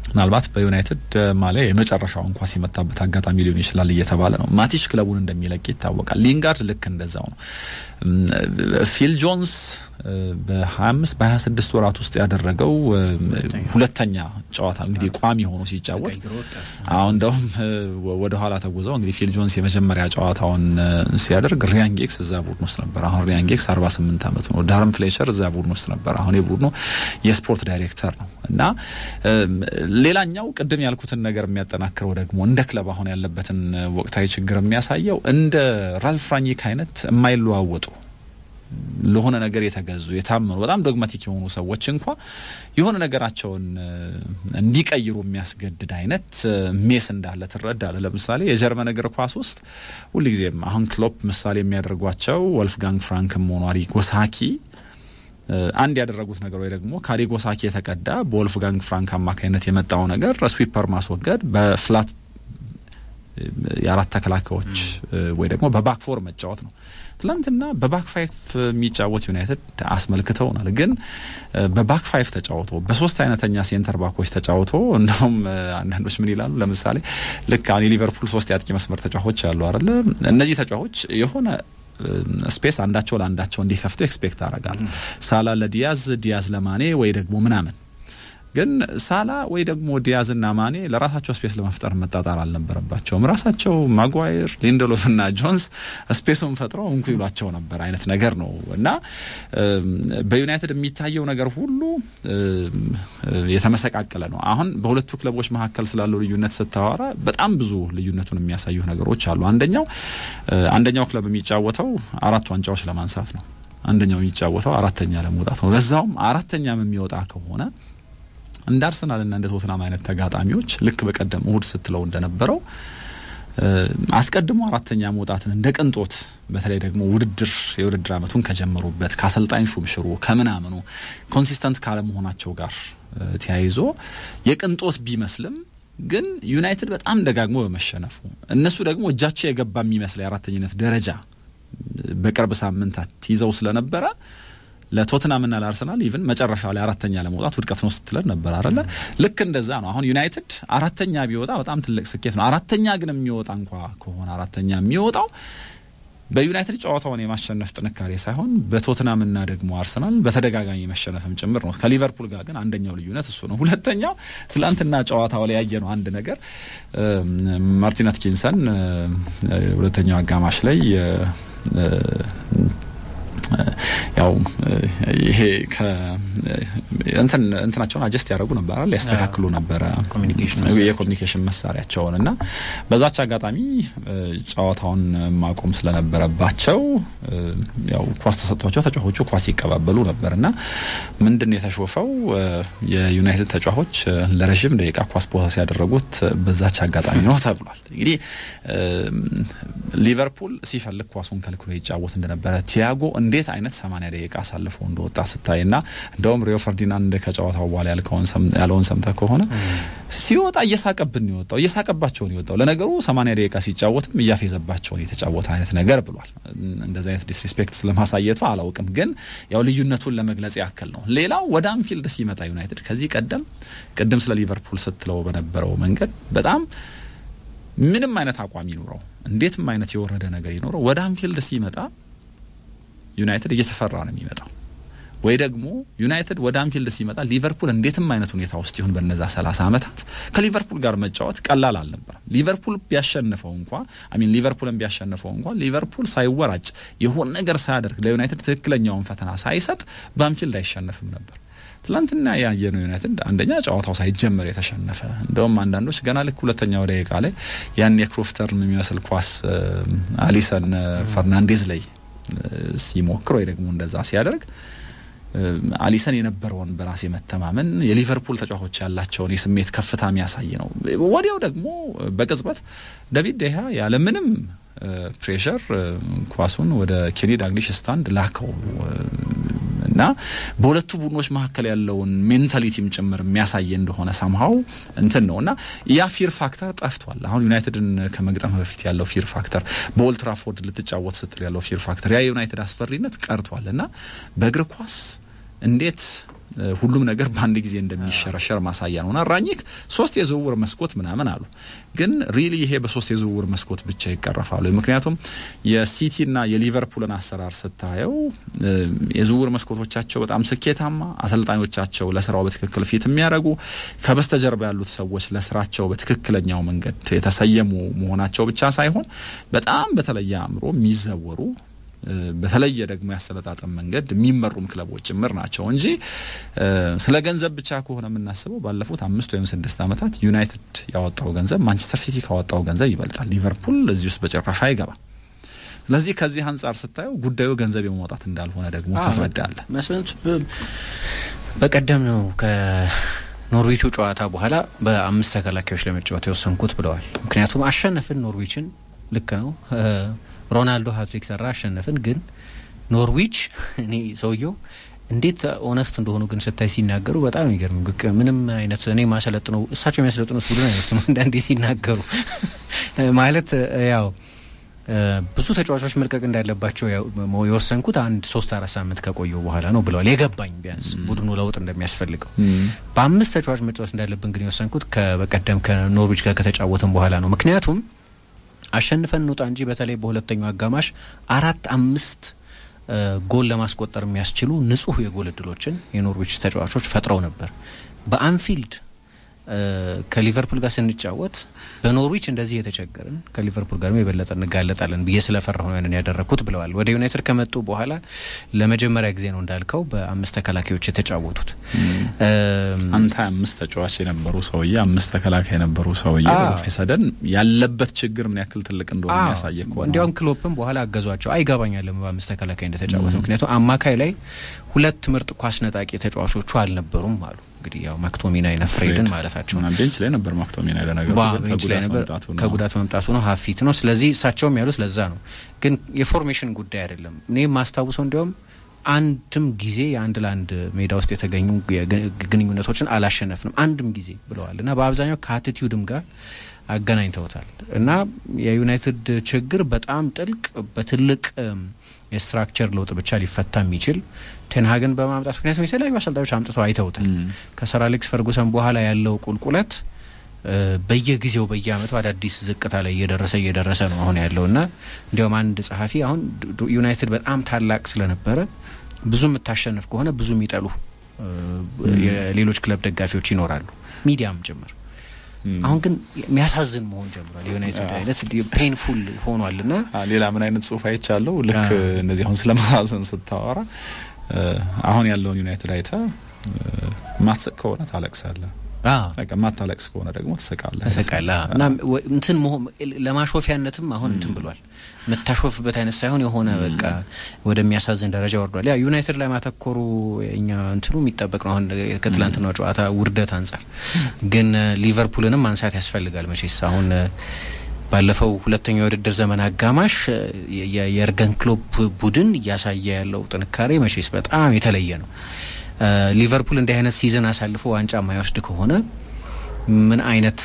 ምናልባት በዩናይትድ ማሊያ የመጨረሻው እንኳ ሲመታበት አጋጣሚ ሊሆን ይችላል እየተባለ ነው። ማቲሽ ክለቡን እንደሚለቅ ይታወቃል። ሊንጋርድ ልክ እንደዛው ነው። ፊል ጆንስ በ25 በ26 ወራት ውስጥ ያደረገው ሁለተኛ ጨዋታ እንግዲህ ቋሚ ሆኖ ሲጫወት አሁን እንደውም ወደ ኋላ ተጉዘው እንግዲህ ፊል ጆንስ የመጀመሪያ ጨዋታውን ሲያደርግ ሪያን ጌክስ እዛ ቡድን ውስጥ ነበር። አሁን ሪያን ጌክስ 48 ዓመቱ ነው። ዳርም ፍሌቸር እዛ ቡድን ውስጥ ነበር። አሁን የቡድኑ የስፖርት ዳይሬክተር ነው እና ሌላኛው ቅድም ያልኩትን ነገር የሚያጠናክረው ደግሞ እንደ ክለብ አሁን ያለበትን ወቅታዊ ችግር የሚያሳየው እንደ ራልፍ ራኒክ አይነት የማይለዋወጡ ለሆነ ነገር የተገዙ የታመኑ በጣም ዶግማቲክ የሆኑ ሰዎች እንኳ የሆነ ነገራቸውን እንዲቀይሩ የሚያስገድድ አይነት ሜስ እንዳለ ትረዳለ። ለምሳሌ የጀርመን እግር ኳስ ውስጥ ሁልጊዜም አሁን ክሎፕ ምሳሌ የሚያደርጓቸው ወልፍጋንግ ፍራንክም ሆኗ አሪጎ ሳኪ አንድ ያደረጉት ነገር ወይ ደግሞ ከአሪጎ ሳኪ የተቀዳ በወልፍጋንግ ፍራንክ አማካኝነት የመጣው ነገር ስዊፐር ማስወገድ በፍላት የአራት ተከላካዮች ወይ ደግሞ በባክ ፎር መጫወት ነው። ትላንትና በባክ ፋይፍ የሚጫወት ዩናይትድ አስመልክተውናል። ግን በባክ ፋይፍ ተጫውቶ በሶስት አይነተኛ ሴንተር ባኮች ተጫውቶ እንደውም አንዳንዶች ምን ይላሉ? ለምሳሌ ልክ አሁን የሊቨርፑል ሶስት የአጥቂ መስመር ተጫዋቾች አሉ አይደለ? እነዚህ ተጫዋቾች የሆነ ስፔስ አንዳቸው ለአንዳቸው እንዲከፍቱ ኤክስፔክት አረጋል። ሳላ ለዲያዝ፣ ዲያዝ ለማኔ ወይ ደግሞ ምናምን ግን ሳላ ወይ ደግሞ ዲያዝና ማኔ ለራሳቸው ስፔስ ለመፍጠር መጣጣር አልነበረባቸውም። ራሳቸው ማጓየር፣ ሊንደሎፍ እና ጆንስ ስፔሱን ፈጥረው እንኩ ይሏቸው ነበር አይነት ነገር ነው እና በዩናይትድ የሚታየው ነገር ሁሉ የተመሰቃቀለ ነው። አሁን በሁለቱ ክለቦች መካከል ስላለው ልዩነት ስታወራ በጣም ብዙ ልዩነቱን የሚያሳዩ ነገሮች አሉ። አንደኛው አንደኛው ክለብ የሚጫወተው አራት ዋንጫዎች ለማንሳት ነው። አንደኛው የሚጫወተው አራተኛ ለመውጣት ነው። ለዛውም አራተኛም የሚወጣ ከሆነ እንደ አርሰናልና እንደ ቶትናም አይነት ተጋጣሚዎች ልክ በቀደም እሁድ ስትለው እንደነበረው አስቀድሞ አራተኛ መውጣትን እንደ ቅንጦት በተለይ ደግሞ ውድድር የውድድር ዓመቱን ከጀመሩበት ከአሰልጣኝ ሹምሽሩ ከምናምኑ ኮንሲስተንት ካለመሆናቸው ጋር ተያይዞ የቅንጦት ቢመስልም ግን ዩናይትድ በጣም ደጋግሞ በመሸነፉ እነሱ ደግሞ እጃቸው የገባ የሚመስል የአራተኝነት ደረጃ በቅርብ ሳምንታት ይዘው ስለነበረ ለቶትናምና ለአርሰናል ኢቭን መጨረሻ ላይ አራተኛ ለመውጣት ውድቀት ነው ስትለን ነበር አለ። ልክ እንደዛ ነው። አሁን ዩናይትድ አራተኛ ቢወጣ በጣም ትልቅ ስኬት ነው። አራተኛ ግን የሚወጣ እንኳ ከሆነ አራተኛ የሚወጣው በዩናይትድ ጨዋታውን የማሸነፍ ጥንካሬ ሳይሆን በቶትናምና ደግሞ አርሰናል በተደጋጋሚ መሸነፍም ጭምር ነው። ከሊቨርፑል ጋር ግን አንደኛው ልዩነት እሱ ነው። ሁለተኛው ትላንትና ጨዋታው ላይ ያየ ነው አንድ ነገር ማርቲን አትኪንሰን ሁለተኛው አጋማሽ ላይ ያው ይሄ እንትን እንትናቸውን አጀስት ያደረጉ ነበር አይደል? ያስተካክሉ ነበረ የኮሚኒኬሽን መሳሪያቸውን እና በዛች አጋጣሚ ጨዋታውን ማቆም ስለነበረባቸው ያው ኳስ ተሰጥቷቸው ተጫዋቾቹ ኳስ ይቀባበሉ ነበር እና ምንድን የተሾፈው የዩናይትድ ተጫዋቾች ለረዥም ደቂቃ ኳስ ፖሰስ ያደረጉት በዛች አጋጣሚ ነው ተብሏል። እንግዲህ ሊቨርፑል ሲፈልግ ኳሱን ከልክሎ ይጫወት እንደነበረ ቲያጎ እንዴት አይነት ሰማኒያ ደቂቃ አሳልፎ እንደወጣ ስታይ ና እንደውም ሪዮ ፈርዲናንድ ከጨዋታው በኋላ ያለውን ሰምተህ ከሆነ ሲወጣ እየሳቀብን የወጣው እየሳቀባቸውን የወጣው ለነገሩ ሰማኒያ ደቂቃ ሲጫወትም እያፌዘባቸውን የተጫወተ አይነት ነገር ብሏል። እንደዚህ አይነት ዲስሪስፔክት ስለማሳየቱ አላውቅም፣ ግን ያው ልዩነቱን ለመግለጽ ያክል ነው። ሌላው ወደ አንፊልድ ሲመጣ ዩናይትድ ከዚህ ቀደም ቅድም ስለ ሊቨርፑል ስትለው በነበረው መንገድ በጣም ምንም አይነት አቋም ይኑረው እንዴትም አይነት የወረደ ነገር ይኖረው ወደ አንፊልድ ሲመጣ ዩናይትድ እየተፈራ ነው የሚመጣው። ወይ ደግሞ ዩናይትድ ወደ አንፊልድ ሲመጣ ሊቨርፑል እንዴትም አይነት ሁኔታ ውስጥ ይሁን በነዛ ሰላሳ ዓመታት ከሊቨርፑል ጋር መጫወት ቀላል አልነበረም። ሊቨርፑል ቢያሸንፈው እንኳ አሚን ሊቨርፑልን ቢያሸንፈው እንኳ ሊቨርፑል ሳይወራጭ የሆነ ነገር ሳያደርግ ለዩናይትድ ትክክለኛውን ፈተና ሳይሰጥ በአንፊልድ አይሸነፍም ነበር። ትላንትና ያየነው ዩናይትድ አንደኛ ጨዋታው ሳይጀመር የተሸነፈ እንደውም አንዳንዶች ገና ልክ ሁለተኛው ደቂቃ ላይ ያን የክሮፍተርን የሚመስል ኳስ አሊሰን ፈርናንዴዝ ላይ ሲሞክር ወይ ደግሞ እንደዛ ሲያደርግ አሊሰን የነበረውን በራስ የመተማመን የሊቨርፑል ተጫዋቾች ያላቸውን የስሜት ከፍታ የሚያሳይ ነው። ወዲያው ደግሞ በቅጽበት ዳቪድ ዴሃ ያለምንም ፕሬሸር ኳሱን ወደ ኬኒ ዳግሊሽ ስታንድ ላከው እና በሁለቱ ቡድኖች መካከል ያለውን ሜንታሊቲም ጭምር የሚያሳይ እንደሆነ ሰምሀው እንትን ነው እና ያ ፊር ፋክተር ጠፍቷል። አሁን ዩናይትድን ከመግጠም በፊት ያለው ፊር ፋክተር፣ በኦልትራፎርድ ልትጫወት ስትል ያለው ፊር ፋክተር፣ ያ የዩናይትድ አስፈሪነት ቀርቷል እና በእግር ኳስ እንዴት ሁሉም ነገር በአንድ ጊዜ እንደሚሸረሸር ማሳያ ነውና ራኒክ ሶስት የዝውውር መስኮት ምናምን አሉ። ግን ሪሊ ይሄ በሶስት የዝውውር መስኮት ብቻ ይቀረፋሉ? ምክንያቱም የሲቲና የሊቨርፑልን አሰራር ስታየው የዝውውር መስኮቶቻቸው በጣም ስኬታማ፣ አሰልጣኞቻቸው ለስራው በትክክል ፊት የሚያደርጉ ከበስተጀርባ ያሉት ሰዎች ለስራቸው በትክክለኛው መንገድ የተሰየሙ መሆናቸው ብቻ ሳይሆን በጣም በተለየ አእምሮ የሚዘወሩ በተለየ ደግሞ ያሰለጣጠን መንገድ የሚመሩም ክለቦች ጭምር ናቸው እንጂ ስለ ገንዘብ ብቻ ከሆነ የምናስበው ባለፉት አምስት ወይም ስድስት ዓመታት ዩናይትድ ያወጣው ገንዘብ ማንቸስተር ሲቲ ካወጣው ገንዘብ ይበልጣል። ሊቨርፑል እዚህ ውስጥ በጭራሽ አይገባም። ስለዚህ ከዚህ አንጻር ስታየው ጉዳዩ ገንዘብ የማውጣት እንዳልሆነ ደግሞ ትረዳለህ። መስሎት በቀደም ነው ከኖርዊቹ ጨዋታ በኋላ በአምስት ተከላካዮች ለመጫወት የወሰንኩት ብለዋል። ምክንያቱም አሸነፍን ኖርዊችን፣ ልክ ነው ሮናልዶ ሀትሪክ ሰራ አሸነፍን። ግን ኖርዊች እኔ ሰውየው እንዴት ኦነስት እንደሆኑ ግን ስታይ ሲናገሩ በጣም ይገርም። ምንም አይነት እኔ ማሰለጥነው እሳቸው የሚያሰለጥኑት ቡድን አይመስልም አንዳንዴ ሲናገሩ ማለት ያው ብዙ ተጫዋቾች መልቀቅ እንዳለባቸው የወሰንኩት አንድ ሶስት አራት ሳምንት ከቆየው በኋላ ነው ብለዋል። የገባኝ ቢያንስ ቡድኑ ለውጥ እንደሚያስፈልገው በአምስት ተጫዋች መጫወት እንዳለብን ግን የወሰንኩት በቀደም ከኖርዊች ጋር ከተጫወትን በኋላ ነው። ምክንያቱም አሸንፈን እንውጣ እንጂ በተለይ በሁለተኛው አጋማሽ አራት አምስት ጎል ለማስቆጠር የሚያስችሉ ንጹህ የጎል እድሎችን የኖርዊች ተጫዋቾች ፈጥረው ነበር። በአንፊልድ ከሊቨርፑል ጋር ስንጫወት በኖርዊች እንደዚህ የተቸገርን ከሊቨርፑል ጋር የበለጠ እንጋለጣለን ብዬ ስለፈራሁ ነው ያንን ያደረግኩት ብለዋል። ወደ ዩናይትድ ከመጡ በኋላ ለመጀመሪያ ጊዜ ነው እንዳልከው በአምስት ተከላካዮች የተጫወቱት። አንተ አምስት ተጫዋች የነበሩ ሰውዬ አምስት ተከላካይ የነበሩ ሰውዬ ፌሰደን ያለበት ችግር ምን ያክል ትልቅ እንደሆነ የሚያሳየ ከሆነ እንዲያውም ክሎፕም በኋላ አገዟቸው አይገባኛለም በአምስት ተከላካይ እንደተጫወተ ምክንያቱም አማካይ ላይ ሁለት ምርጥ ኳስ ነጣቂ ተጫዋቾቹ አልነበሩም አሉ። እንግዲህ ያው ማክቶሚናይና ፍሬድን ማለታቸው ነው። ቤንች ላይ ነበር ማክቶሚናይ ለነገሩ ቤንች ላይ ነበር፣ ከጉዳት መምጣቱ ነው ሀፊት ነው። ስለዚህ እሳቸውም ያሉት ለዛ ነው። ግን የፎርሜሽን ጉዳይ አይደለም። እኔ ማስታውሰው እንዲያውም አንድም ጊዜ የአንድ ለአንድ ሜዳ ውስጥ የተገኙ ግንኙነቶችን አላሸነፍንም አንድም ጊዜ ብለዋል እና በአብዛኛው ከአቲቲዩድም ጋር አገናኝተውታል እና የዩናይትድ ችግር በጣም ጥልቅ በትልቅ የስትራክቸር ለውጥ ብቻ ሊፈታ የሚችል ቴንሃግን በማምጣት ምክንያቱም የተለያዩ አሰልጣኞች አምጥተው አይተውታል። ከሰር አሌክስ ፈርጉሰን በኋላ ያለው ቁልቁለት በየጊዜው በየአመቱ አዳዲስ ዝቅታ ላይ እየደረሰ እየደረሰ ነው አሁን ያለው እና እንዲያውም አንድ ጸሐፊ አሁን ዩናይትድ በጣም ታላቅ ስለነበረ ብዙ የምታሸንፍ ከሆነ ብዙ የሚጠሉ የሌሎች ክለብ ደጋፊዎች ይኖራሉ፣ ሚዲያም ጭምር። አሁን ግን የሚያሳዝን መሆን ጀምሯል። የዩናይትድ አይነት ፔንፉል ሆኗል እና ሌላ ምን አይነት ጽሁፍ አይቻለሁ። ልክ እነዚህ አሁን ስለማሳዘን ስታወራ አሁን ያለውን ዩናይትድ አይተ ማትስቅ ከሆነ ታለቅሳለህ። በቃ ማታለቅስ ከሆነ ደግሞ ትስቃለህ ትስቃለህ እና እንትን ለማሾፊያነትም አሁን እንትን ብሏል። የምታሾፍበት አይነት ሳይሆን የሆነ በቃ ወደሚያሳዝን ደረጃ ወርዷል። ያ ዩናይትድ ላይ ማተኮሩ እኛ እንትኑ የሚጠበቅ ነው። አሁን ከትላንትናው ጨዋታ ውርደት አንጻር ግን ሊቨርፑልንም ማንሳት ያስፈልጋል። መቼስ አሁን ባለፈው ሁለተኛው የውድድር ዘመን አጋማሽ የእርገን ክሎፕ ቡድን እያሳየ ያለው ጥንካሬ መቼስ በጣም የተለየ ነው። ሊቨርፑል እንዲህ አይነት ሲዝን አሳልፎ ዋንጫ የማይወስድ ከሆነ ምን አይነት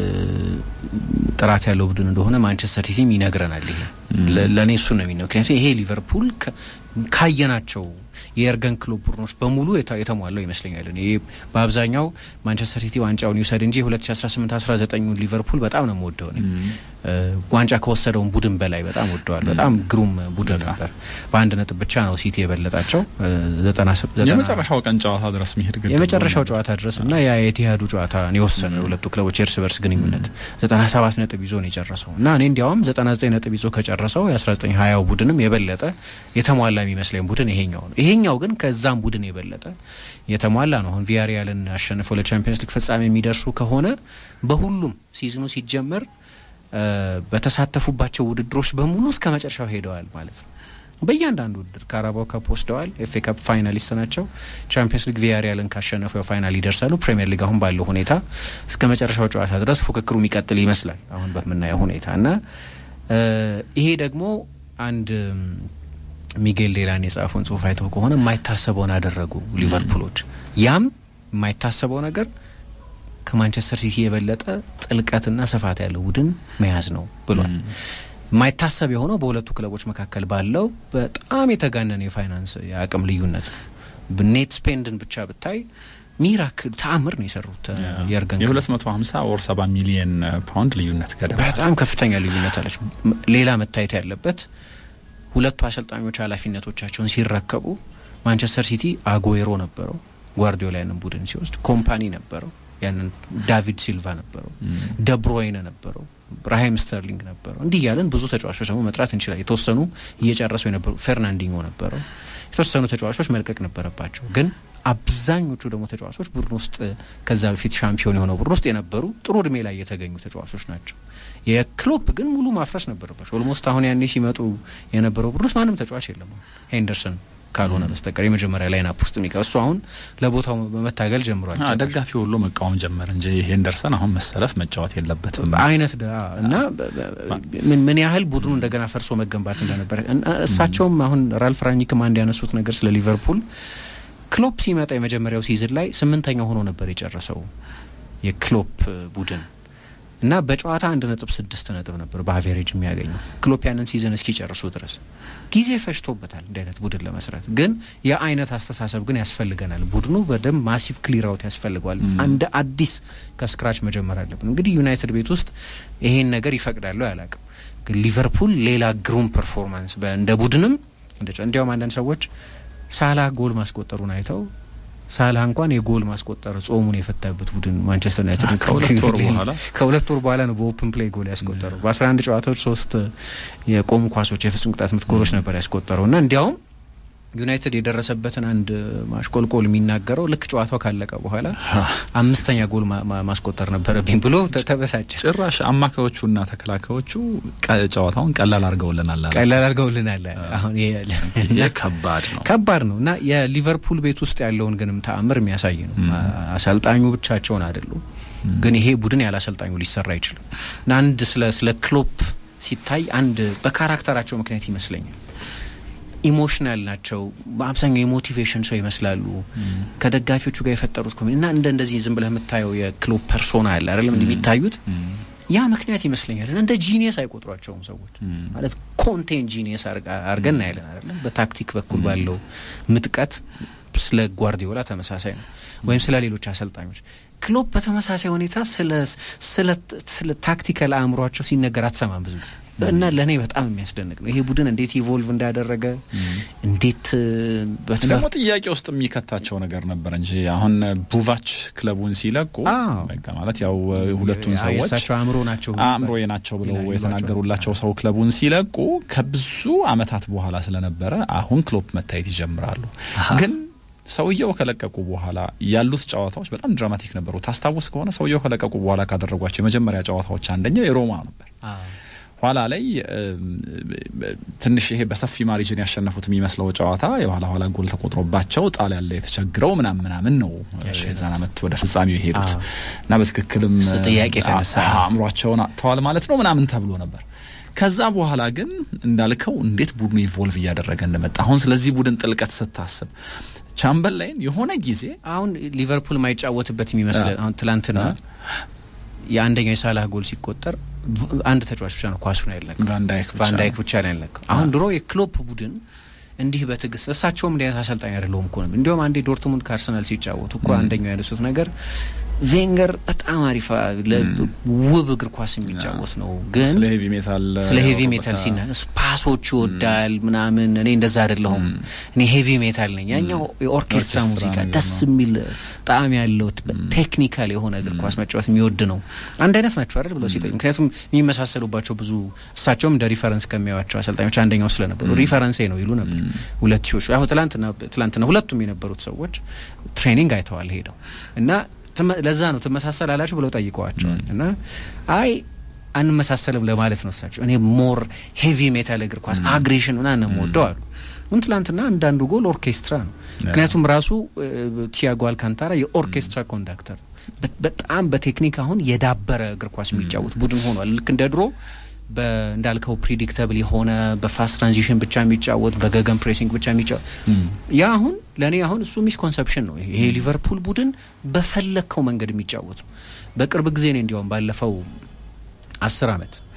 ጥራት ያለው ቡድን እንደሆነ ማንቸስተር ሲቲም ይነግረናል። ይሄ ለእኔ እሱ ነው የሚነው። ምክንያቱም ይሄ ሊቨርፑል ካየናቸው የኤርገን ክሎፕ ቡድኖች በሙሉ የተሟላው ይመስለኛል። እኔ በአብዛኛው ማንቸስተር ሲቲ ዋንጫውን ይውሰድ እንጂ 2018 19 ሊቨርፑል በጣም ነው የምወደው። ዋንጫ ከወሰደውን ቡድን በላይ በጣም ወደዋል። በጣም ግሩም ቡድን ነበር። በአንድ ነጥብ ብቻ ነው ሲቲ የበለጣቸው የመጨረሻው ቀን ጨዋታ ድረስ ሚሄድ ግድ የመጨረሻው ጨዋታ ድረስ እና ያ የቲሃዱ ጨዋታ የወሰነ የሁለቱ ክለቦች የእርስ በርስ ግንኙነት 97 ነጥብ ይዞ ነው የጨረሰው እና እኔ እንዲያውም 99 ነጥብ ይዞ ከጨረሰው የ1920 ቡድንም የበለጠ የተሟላ የሚመስለኝ ቡድን ይሄኛው ነው። ይሄኛው ግን ከዛም ቡድን የበለጠ የተሟላ ነው። አሁን ቪያሪያልን አሸንፈው ለቻምፒየንስ ሊግ ፍጻሜ የሚደርሱ ከሆነ በሁሉም ሲዝኑ ሲጀመር በተሳተፉባቸው ውድድሮች በሙሉ እስከ መጨረሻው ሄደዋል ማለት ነው። በእያንዳንዱ ውድድር ካራባው ካፕ ወስደዋል። ኤፍ ኤ ካፕ ፋይናሊስት ናቸው። ቻምፒየንስ ሊግ ቪያሪያልን ካሸነፉ ያው ፋይናል ይደርሳሉ። ፕሪሚየር ሊግ አሁን ባለው ሁኔታ እስከ መጨረሻው ጨዋታ ድረስ ፉክክሩ የሚቀጥል ይመስላል አሁን በምናየው ሁኔታ እና ይሄ ደግሞ አንድ ሚጌል ዴላን የጻፈውን ጽሁፍ አይተው ከሆነ የማይታሰበውን አደረጉ ሊቨርፑሎች። ያም የማይታሰበው ነገር ከማንቸስተር ሲቲ የበለጠ ጥልቀትና ስፋት ያለው ቡድን መያዝ ነው ብሏል። የማይታሰብ የሆነው በሁለቱ ክለቦች መካከል ባለው በጣም የተጋነነ የፋይናንስ የአቅም ልዩነት ነው። ኔት ስፔንድን ብቻ ብታይ ሚራክል ተአምር ነው የሰሩት የርገን የሁለት መቶ ሀምሳ ወር ሰባ ሚሊየን ፓውንድ ልዩነት ገደማ በጣም ከፍተኛ ልዩነት አለች። ሌላ መታየት ያለበት ሁለቱ አሰልጣኞች ኃላፊነቶቻቸውን ሲረከቡ ማንቸስተር ሲቲ አጎዌሮ ነበረው ጓርዲዮላ ያንን ቡድን ሲወስድ፣ ኮምፓኒ ነበረው ያንን ዳቪድ ሲልቫ ነበረው፣ ደብሮይነ ነበረው፣ ራሂም ስተርሊንግ ነበረው። እንዲህ እያለን ብዙ ተጫዋቾች ደግሞ መጥራት እንችላለን። የተወሰኑ እየጨረሱ የነበሩ ፌርናንዲኞ ነበረው። የተወሰኑ ተጫዋቾች መልቀቅ ነበረባቸው ግን አብዛኞቹ ደግሞ ተጫዋቾች ቡድን ውስጥ ከዛ በፊት ሻምፒዮን የሆነው ቡድን ውስጥ የነበሩ ጥሩ እድሜ ላይ የተገኙ ተጫዋቾች ናቸው። የክሎፕ ግን ሙሉ ማፍረስ ነበረባቸው። ኦልሞስት አሁን ያኔ ሲመጡ የነበረው ቡድን ውስጥ ማንም ተጫዋች የለም ሄንደርሰን ካልሆነ በስተቀር የመጀመሪያ ላይን አፕ ውስጥ የሚቀ እሱ አሁን ለቦታው መታገል ጀምሯል። ደጋፊ ሁሉ መቃወም ጀመር እንጂ ሄንደርሰን አሁን መሰለፍ መጫወት የለበትም አይነት ዳ እና ምን ያህል ቡድኑ እንደገና ፈርሶ መገንባት እንደነበረ እሳቸውም አሁን ራልፍ ራኒክም አንድ ያነሱት ነገር ስለ ሊቨርፑል ክሎፕ ሲመጣ የመጀመሪያው ሲዝን ላይ ስምንተኛ ሆኖ ነበር የጨረሰው የክሎፕ ቡድን እና በጨዋታ አንድ ነጥብ ስድስት ነጥብ ነበር በአቬሬጅ የሚያገኘው ክሎፕ ያንን ሲዝን እስኪጨርሱ ድረስ ጊዜ ፈጅቶበታል እንዲህ አይነት ቡድን ለመስራት። ግን የአይነት አስተሳሰብ ግን ያስፈልገናል። ቡድኑ በደንብ ማሲቭ ክሊር አውት ያስፈልገዋል። አንድ አዲስ ከስክራች መጀመር አለብን። እንግዲህ ዩናይትድ ቤት ውስጥ ይሄን ነገር ይፈቅዳለሁ አላቅም። ግን ሊቨርፑል ሌላ ግሩም ፐርፎርማንስ እንደ ቡድንም እንዲያውም አንዳንድ ሰዎች ሳላህ ጎል ማስቆጠሩን አይተው ሳላህ እንኳን የጎል ማስቆጠር ጾሙን የፈታበት ቡድን ማንቸስተር ዩናይትድ ከሁለት ወር በኋላ ነው በኦፕን ፕሌይ ጎል ያስቆጠረው። በአስራ አንድ ጨዋታዎች ሶስት የቆሙ ኳሶች የፍጹም ቅጣት ምት ጎሎች ነበር ያስቆጠረው እና እንዲያውም ዩናይትድ የደረሰበትን አንድ ማሽቆልቆል የሚናገረው ልክ ጨዋታው ካለቀ በኋላ አምስተኛ ጎል ማስቆጠር ነበረብኝ ብሎ ተበሳጨ። ጭራሽ አማካዮቹና ተከላካዮቹ ጨዋታውን ቀላል አድርገውልናል ቀላል አድርገውልናል። አሁን ከባድ ነው ከባድ ነው እና የሊቨርፑል ቤት ውስጥ ያለውን ግንም ተአምር የሚያሳይ ነው። አሰልጣኙ ብቻቸውን አይደሉም፣ ግን ይሄ ቡድን ያለ አሰልጣኙ ሊሰራ አይችልም እና አንድ ስለ ስለ ክሎፕ ሲታይ አንድ በካራክተራቸው ምክንያት ይመስለኛል ኢሞሽናል ናቸው። በአብዛኛው የሞቲቬሽን ሰው ይመስላሉ። ከደጋፊዎቹ ጋር የፈጠሩት ኮሚ እና እንደ እንደዚህ ዝም ብለህ የምታየው የክሎፕ ፐርሶና አለ አይደለም እንዲህ የሚታዩት ያ ምክንያት ይመስለኛል። እና እንደ ጂኒየስ አይቆጥሯቸውም ሰዎች ማለት ኮንቴን ጂኒየስ አድርገን እናያለን አይደለም። በታክቲክ በኩል ባለው ምጥቀት ስለ ጓርዲዮላ ተመሳሳይ ነው፣ ወይም ስለ ሌሎች አሰልጣኞች። ክሎፕ በተመሳሳይ ሁኔታ ስለ ታክቲካል አእምሯቸው ሲነገር አትሰማም ብዙ ጊዜ እና ለእኔ በጣም የሚያስደንቅ ነው ይሄ ቡድን እንዴት ኢቮልቭ እንዳደረገ እንዴት ደግሞ ጥያቄ ውስጥ የሚከታቸው ነገር ነበር እንጂ አሁን ቡቫች ክለቡን ሲለቁ ማለት ያው ሁለቱን ሰዎች አእምሮ ናቸው አእምሮዬ ናቸው ብለው የተናገሩላቸው ሰው ክለቡን ሲለቁ ከብዙ ዓመታት በኋላ ስለነበረ አሁን ክሎፕ መታየት ይጀምራሉ ግን ሰውየው ከለቀቁ በኋላ ያሉት ጨዋታዎች በጣም ድራማቲክ ነበሩ። ታስታውስ ከሆነ ሰውየው ከለቀቁ በኋላ ካደረጓቸው የመጀመሪያ ጨዋታዎች አንደኛው የሮማ ነበር። ኋላ ላይ ትንሽ ይሄ በሰፊ ማሪጅን ያሸነፉት የሚመስለው ጨዋታ የኋላ ኋላ ጎል ተቆጥሮባቸው ጣሊያን ላይ የተቸግረው ምናምን ምናምን ነው የዛን ዓመት ወደ ፍጻሜው የሄዱት እና በትክክልም ጥያቄ የተነሳ አእምሯቸውን አጥተዋል ማለት ነው ምናምን ተብሎ ነበር። ከዛ በኋላ ግን እንዳልከው እንዴት ቡድኑ ኢቮልቭ እያደረገ እንደመጣ አሁን ስለዚህ ቡድን ጥልቀት ስታስብ ቻምበርላይን የሆነ ጊዜ አሁን ሊቨርፑል ማይጫወትበት የሚመስል አሁን ትላንትና የአንደኛው የሳላህ ጎል ሲቆጠር አንድ ተጫዋች ብቻ ነው ኳሱን ያለቀው፣ ቫንዳይክ ብቻ ነው ያለቀው። አሁን ድሮ የክሎፕ ቡድን እንዲህ በትዕግስት እሳቸውም እንዲህ አይነት አሰልጣኝ አይደለሁም እኮ ነው። እንዲሁም አንዴ ዶርትሙንድ ከአርሰናል ሲጫወቱ እኮ አንደኛው ያነሱት ነገር ቬንገር በጣም አሪፍ ውብ እግር ኳስ የሚጫወት ነው፣ ግን ስለ ሄቪ ሜታል ስለ ሄቪ ሜታል ሲና ፓሶች ይወዳል ምናምን። እኔ እንደዛ አይደለሁም፣ እኔ ሄቪ ሜታል ነኝ። ያኛው የኦርኬስትራ ሙዚቃ ደስ የሚል ጣዕም ያለው ቴክኒካል የሆነ እግር ኳስ መጫወት የሚወድ ነው። አንድ አይነት ናቸው አይደል ብለው ሲጠይቁ፣ ምክንያቱም የሚመሳሰሉባቸው ብዙ እሳቸውም እንደ ሪፈረንስ ከሚያዩዋቸው አሰልጣኞች አንደኛው ስለነበሩ ሪፈረንሴ ነው ይሉ ነበር። ሁለት ሺዎች አሁን ትላንትና ትላንትና ሁለቱም የነበሩት ሰዎች ትሬኒንግ አይተዋል ሄደው እና ለዛ ነው ትመሳሰል አላችሁ ብለው ጠይቀዋቸዋል። እና አይ አንመሳሰልም ለማለት ነው እሳቸው። እኔ ሞር ሄቪ ሜታል እግር ኳስ አግሬሽን ምናምን የምወደው አሉ። ግን ትላንትና አንዳንዱ ጎል ኦርኬስትራ ነው። ምክንያቱም ራሱ ቲያጎ አልካንታራ የኦርኬስትራ ኮንዳክተር በጣም በቴክኒክ አሁን የዳበረ እግር ኳስ የሚጫወት ቡድን ሆኗል። ልክ እንደ ድሮ እንዳልከው ፕሪዲክተብል የሆነ በፋስት ትራንዚሽን ብቻ የሚጫወት በገገን ፕሬሲንግ ብቻ የሚጫወት ያ አሁን ለእኔ አሁን እሱ ሚስኮንሰፕሽን ነው። ይሄ ሊቨርፑል ቡድን በፈለግከው መንገድ የሚጫወት ነው። በቅርብ ጊዜ ነው እንዲያውም ባለፈው አስር አመት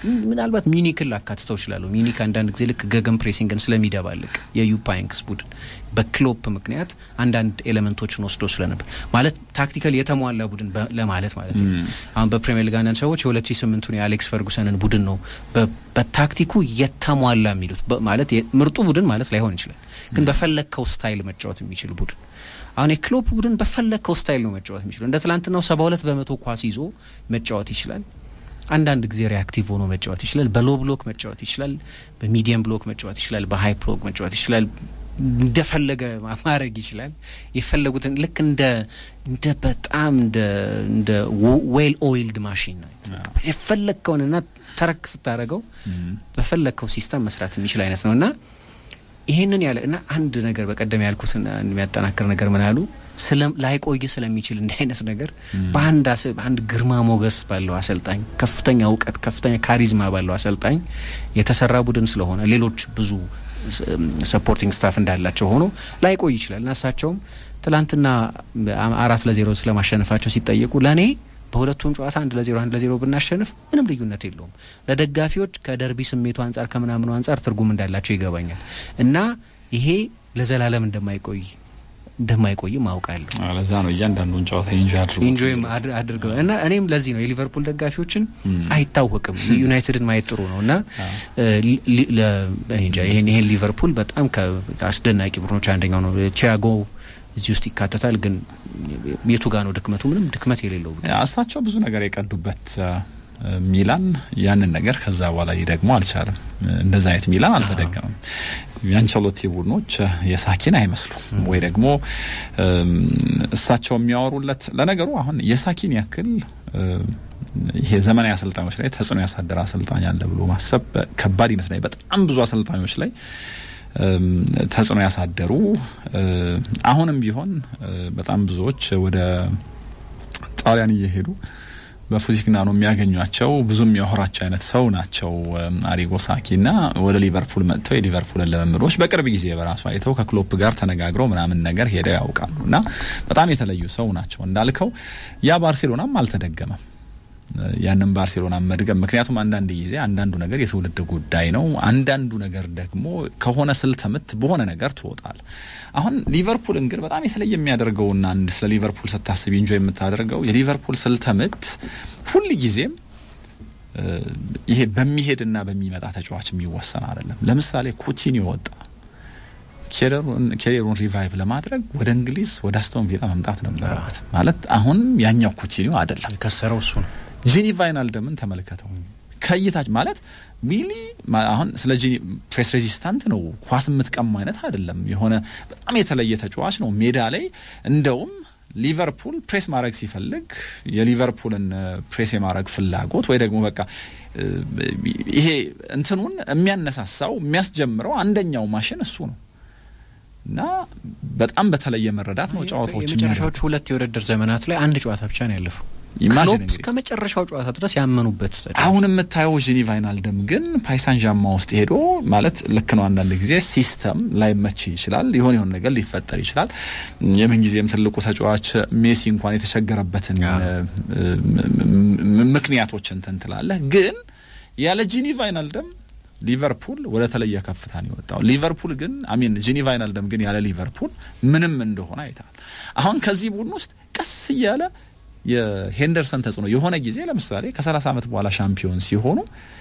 ምናልባት ሚኒክን ላካትተው እችላለሁ። ሚኒክ አንዳንድ ጊዜ ልክ ገገን ፕሬሲንግን ስለሚደባልቅ የዩፓይንክስ ቡድን በክሎፕ ምክንያት አንዳንድ ኤሌመንቶችን ወስዶ ስለነበር ማለት ታክቲካል የተሟላ ቡድን ለማለት ማለት ነው። አሁን በፕሪሚየር ሊግ አንዳንድ ሰዎች የሁለት ሺ ስምንቱን የአሌክስ ፈርጉሰንን ቡድን ነው በታክቲኩ የተሟላ የሚሉት ማለት ምርጡ ቡድን ማለት ላይሆን ይችላል፣ ግን በፈለግከው ስታይል መጫወት የሚችል ቡድን አሁን የክሎፕ ቡድን በፈለግከው ስታይል ነው መጫወት የሚችለው። እንደ ትላንትናው ሰባ ሁለት በመቶ ኳስ ይዞ መጫወት ይችላል። አንዳንድ ጊዜ ሪያክቲቭ ሆኖ መጫወት ይችላል። በሎ ብሎክ መጫወት ይችላል። በሚዲየም ብሎክ መጫወት ይችላል። በሀይ ብሎክ መጫወት ይችላል። እንደፈለገ ማድረግ ይችላል። የፈለጉትን ልክ እንደ እንደ በጣም እንደ እንደ ዌል ኦይልድ ማሽን ነው። የፈለግከውንና ተረክ ስታደረገው በፈለግከው ሲስተም መስራት የሚችል አይነት ነው እና ይሄንን ያለ እና አንድ ነገር በቀደም ያልኩትን የሚያጠናክር ነገር ምን አሉ ላይቆይ ስለሚችል እንዲህ አይነት ነገር በአንድ በአንድ ግርማ ሞገስ ባለው አሰልጣኝ፣ ከፍተኛ እውቀት፣ ከፍተኛ ካሪዝማ ባለው አሰልጣኝ የተሰራ ቡድን ስለሆነ ሌሎች ብዙ ሰፖርቲንግ ስታፍ እንዳላቸው ሆኖ ላይቆይ ይችላል እና እሳቸውም ትላንትና አራት ለዜሮ ስለማሸነፋቸው ሲጠየቁ ለእኔ በሁለቱም ጨዋታ አንድ ለዜሮ አንድ ለዜሮ ብናሸንፍ ምንም ልዩነት የለውም። ለደጋፊዎች ከደርቢ ስሜቱ አንጻር ከምናምኑ አንጻር ትርጉም እንዳላቸው ይገባኛል እና ይሄ ለዘላለም እንደማይቆይ እንደማይቆይም አውቃለሁ። ለዛ ነው እያንዳንዱን ጨዋታ ኢንጆይ አድርገው ኢንጆይ አድርገው እና እኔም ለዚህ ነው የሊቨርፑል ደጋፊዎችን አይታወቅም ዩናይትድን ማየት ጥሩ ነው እና ይሄን ይሄን ሊቨርፑል በጣም ከአስደናቂ ቡድኖች አንደኛው ነው። ቲያጎ እዚህ ውስጥ ይካተታል። ግን የቱ ጋ ነው ድክመቱ? ምንም ድክመት የሌለው እሳቸው ብዙ ነገር የቀዱበት ሚላን ያንን ነገር ከዛ በኋላ ሊደግሞ አልቻለም። እንደዛ አይነት ሚላን አልተደገመም። የአንቸሎቲ ቡድኖች የሳኪን አይመስሉም ወይ ደግሞ እሳቸው የሚያወሩለት ለነገሩ አሁን የሳኪን ያክል ይሄ ዘመናዊ አሰልጣኞች ላይ ተጽዕኖ ያሳደረ አሰልጣኝ አለ ብሎ ማሰብ ከባድ ይመስለኛል። በጣም ብዙ አሰልጣኞች ላይ ተጽዕኖ ያሳደሩ አሁንም ቢሆን በጣም ብዙዎች ወደ ጣሊያን እየሄዱ በፉዚክና ነው የሚያገኟቸው። ብዙ የሚያወራቸው አይነት ሰው ናቸው አሪጎ ሳኪ እና ወደ ሊቨርፑል መጥተው የሊቨርፑልን ልምምዶች በቅርብ ጊዜ በራሱ አይተው ከክሎፕ ጋር ተነጋግረው ምናምን ነገር ሄደው ያውቃሉ እና በጣም የተለዩ ሰው ናቸው። እንዳልከው ያ ባርሴሎናም አልተደገመም ያንን ባርሴሎና መድገም። ምክንያቱም አንዳንድ ጊዜ አንዳንዱ ነገር የትውልድ ጉዳይ ነው። አንዳንዱ ነገር ደግሞ ከሆነ ስልተ ምት በሆነ ነገር ትወጣል። አሁን ሊቨርፑልን ግን በጣም የተለየ የሚያደርገውና አንድ ስለ ሊቨርፑል ስታስብ ኢንጆ የምታደርገው የሊቨርፑል ስልተ ምት ሁል ጊዜም ይሄ በሚሄድና በሚመጣ ተጫዋች የሚወሰን አይደለም። ለምሳሌ ኩቲኒዮ ወጣ። ኬሪሩን ሪቫይቭ ለማድረግ ወደ እንግሊዝ ወደ አስቶን ቪላ መምጣት ነበረበት። ማለት አሁንም ያኛው ኩቲኒዮ አይደለም፣ የከሰረው እሱ ነው። ጂኒ ቫይናልደምን ተመልከተው ከይታች ማለት ሚሊ አሁን ስለ ጂኒ ፕሬስ ሬዚስታንት ነው፣ ኳስ የምትቀማ አይነት አይደለም። የሆነ በጣም የተለየ ተጫዋች ነው። ሜዳ ላይ እንደውም ሊቨርፑል ፕሬስ ማድረግ ሲፈልግ የሊቨርፑልን ፕሬስ የማድረግ ፍላጎት ወይ ደግሞ በቃ ይሄ እንትኑን የሚያነሳሳው የሚያስጀምረው አንደኛው ማሽን እሱ ነው እና በጣም በተለየ መረዳት ነው ጨዋታዎች የመጨረሻዎቹ ሁለት የውድድር ዘመናት ላይ አንድ ጨዋታ ብቻ ነው ያለፈው። ኢማጂን ክሎፕ እስከ መጨረሻው ጨዋታ ድረስ ያመኑበት አሁን የምታየው ጂኒ ቫይናልደም ግን ፓይሳን ዣማ ውስጥ ሄዶ ማለት ልክ ነው። አንዳንድ ጊዜ ሲስተም ላይመች ይችላል፣ የሆነ የሆነ ነገር ሊፈጠር ይችላል። የምንጊዜም ትልቁ ተጫዋች ሜሲ እንኳን የተቸገረበትን ምክንያቶች እንትን ትላለህ። ግን ያለ ጂኒ ቫይናልደም ሊቨርፑል ወደ ተለየ ከፍታ ነው የወጣው። ሊቨርፑል ግን አሚን ጂኒ ቫይናልደም ግን ያለ ሊቨርፑል ምንም እንደሆነ አይታል። አሁን ከዚህ ቡድን ውስጥ ቀስ እያለ የሄንደርሰን ተጽዕኖ የሆነ ጊዜ ለምሳሌ ከ30 ዓመት በኋላ ሻምፒዮን ሲሆኑ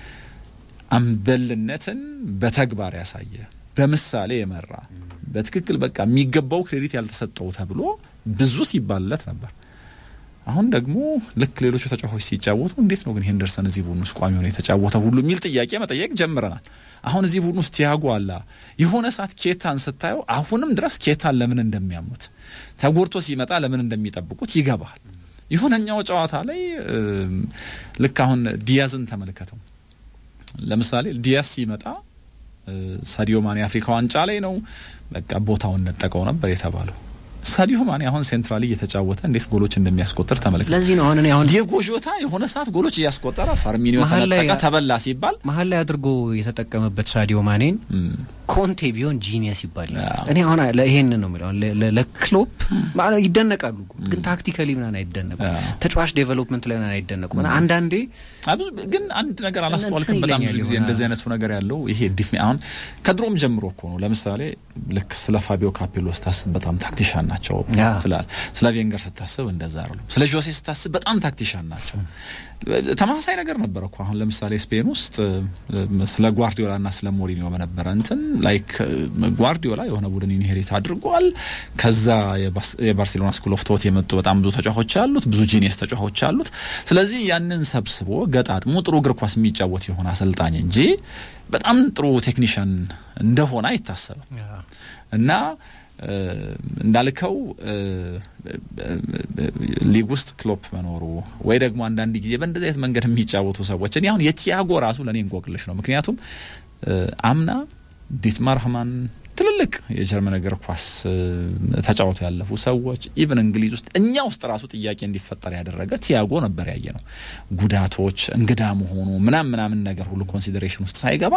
አምበልነትን በተግባር ያሳየ በምሳሌ የመራ በትክክል በቃ የሚገባው ክሬዲት ያልተሰጠው ተብሎ ብዙ ሲባልለት ነበር። አሁን ደግሞ ልክ ሌሎቹ ተጫዋቾች ሲጫወቱ እንዴት ነው ግን ሄንደርሰን እዚህ ቡድን ውስጥ ቋሚ ሆነ የተጫወተ ሁሉ የሚል ጥያቄ መጠየቅ ጀምረናል። አሁን እዚህ ቡድን ውስጥ ቲያጎ አላ የሆነ ሰዓት ኬታን ስታየው አሁንም ድረስ ኬታን ለምን እንደሚያሙት ተጎድቶ ሲመጣ ለምን እንደሚጠብቁት ይገባል። የሆነኛው ጨዋታ ላይ ልክ አሁን ዲያዝን ተመልከተው። ለምሳሌ ዲያዝ ሲመጣ ሳዲዮ ማኔ የአፍሪካ ዋንጫ ላይ ነው በቃ ቦታውን ነጠቀው ነበር የተባለው። ሳዲዮ ማኔ አሁን ሴንትራሊ እየተጫወተ እንዴት ጎሎች እንደሚያስቆጥር ተመልከት። ለዚህ ነው አሁን እኔ አሁን ዲየጎ ዦታ የሆነ ሰዓት ጎሎች እያስቆጠረ ፈርሚኒዮ ተነጠቀ ተበላ ሲባል መሀል ላይ አድርጎ የተጠቀመበት ሳዲዮ ማኔን ኮንቴ ቢሆን ጂኒየስ ይባል እኔ አሁን ይሄን ነው የሚለው ለክሎፕ ይደነቃሉ፣ ግን ታክቲካሊ ምናምን አይደነቁ፣ ተጫዋች ዴቨሎፕመንት ላይ ምናምን አይደነቁ። አንዳንዴ ግን አንድ ነገር አላስተዋልክም? በጣም ብዙ ጊዜ እንደዚህ አይነቱ ነገር ያለው ይሄ ዲፍ አሁን ከድሮም ጀምሮ እኮ ነው። ለምሳሌ ልክ ስለ ፋቢዮ ካፔሎ ስታስብ በጣም ታክቲሻን ናቸው ትላል። ስለ ቬንገር ስታስብ እንደዛ አይደሉም። ስለ ጆሴ ስታስብ በጣም ታክቲሻን ናቸው። ተመሳሳይ ነገር ነበረ እኮ አሁን ለምሳሌ ስፔን ውስጥ ስለ ጓርዲዮላ እና ስለ ሞሪኒዮ በነበረ እንትን ላይክ ጓርዲዮላ የሆነ ቡድን ኢንሄሪት አድርጓል። ከዛ የባርሴሎና ስኩል ኦፍ ቶት የመጡ በጣም ብዙ ተጫዋቾች አሉት፣ ብዙ ጂኒየስ ተጫዋቾች አሉት። ስለዚህ ያንን ሰብስቦ ገጣጥሞ ጥሩ እግር ኳስ የሚጫወት የሆነ አሰልጣኝ እንጂ በጣም ጥሩ ቴክኒሽያን እንደሆነ አይታሰብም እና እንዳልከው ሊግ ውስጥ ክሎፕ መኖሩ ወይ ደግሞ አንዳንድ ጊዜ በእንደዚህ አይነት መንገድ የሚጫወቱ ሰዎች እኔ አሁን የቲያጎ ራሱ ለእኔ እንቆቅልሽ ነው። ምክንያቱም አምና ዲትማር ሃማን ትልልቅ የጀርመን እግር ኳስ ተጫውቶ ያለፉ ሰዎች ኢቨን እንግሊዝ ውስጥ እኛ ውስጥ ራሱ ጥያቄ እንዲፈጠር ያደረገ ቲያጎ ነበር ያየ ነው። ጉዳቶች፣ እንግዳ መሆኑ ምናምን ምናምን ነገር ሁሉ ኮንሲደሬሽን ውስጥ ሳይገባ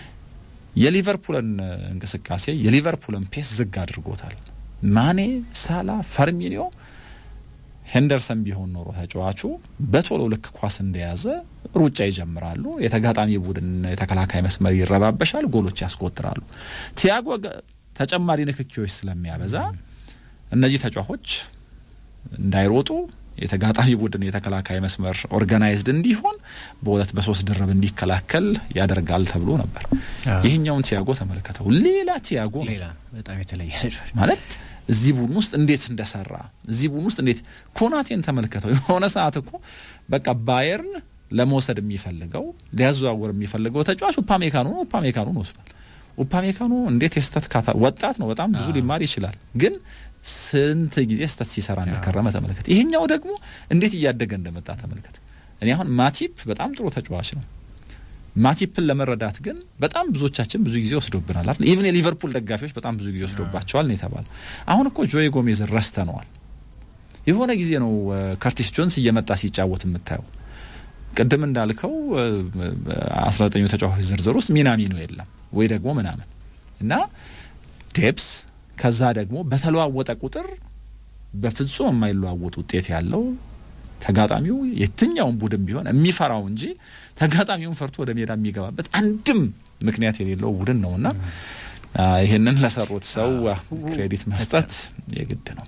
የሊቨርፑልን እንቅስቃሴ የሊቨርፑልን ፔስ ዝግ አድርጎታል። ማኔ፣ ሳላ፣ ፈርሚኒዮ፣ ሄንደርሰን ቢሆን ኖሮ ተጫዋቹ በቶሎ ልክ ኳስ እንደያዘ ሩጫ ይጀምራሉ። የተጋጣሚ ቡድን የተከላካይ መስመር ይረባበሻል፣ ጎሎች ያስቆጥራሉ። ቲያጎ ተጨማሪ ንክኪዎች ስለሚያበዛ እነዚህ ተጫዋቾች እንዳይሮጡ የተጋጣሚ ቡድን የተከላካይ መስመር ኦርጋናይዝድ እንዲሆን በሁለት በሶስት ድርብ እንዲከላከል ያደርጋል ተብሎ ነበር። ይህኛውን ቲያጎ ተመልከተው፣ ሌላ ቲያጎ በጣም የተለየ ማለት እዚህ ቡድን ውስጥ እንዴት እንደሰራ እዚህ ቡድን ውስጥ እንዴት ኮናቴን ተመልከተው። የሆነ ሰዓት እኮ በቃ ባየርን ለመውሰድ የሚፈልገው ሊያዘዋወር የሚፈልገው ተጫዋች ኡፓሜካኑ ነው። ኡፓሜካኑን ወስዷል። ኡፓሜካኑ እንዴት የስተት ካታ ወጣት ነው፣ በጣም ብዙ ሊማር ይችላል ግን ስንት ጊዜ ስተት ሲሰራ እንደከረመ ተመልከት። ይሄኛው ደግሞ እንዴት እያደገ እንደመጣ ተመልከት። እኔ አሁን ማቲፕ በጣም ጥሩ ተጫዋች ነው። ማቲፕን ለመረዳት ግን በጣም ብዙዎቻችን ብዙ ጊዜ ወስዶብናል አይደል? ኢቭን የሊቨርፑል ደጋፊዎች በጣም ብዙ ጊዜ ወስዶባቸዋል ነው የተባለው። አሁን እኮ ጆይ ጎሜዝን ረስተነዋል። የሆነ ጊዜ ነው ከርቲስ ጆንስ እየመጣ ሲጫወት የምታየው። ቅድም እንዳልከው አስራ ዘጠኙ ተጫዋቾች ዝርዝር ውስጥ ሚናሚኖ የለም ወይ ደግሞ ምናምን እና ዴፕስ ከዛ ደግሞ በተለዋወጠ ቁጥር በፍጹም የማይለዋወጥ ውጤት ያለው ተጋጣሚው የትኛውን ቡድን ቢሆን የሚፈራው እንጂ ተጋጣሚውን ፈርቶ ወደ ሜዳ የሚገባበት አንድም ምክንያት የሌለው ቡድን ነውና ይህንን ለሰሩት ሰው ክሬዲት መስጠት የግድ ነው።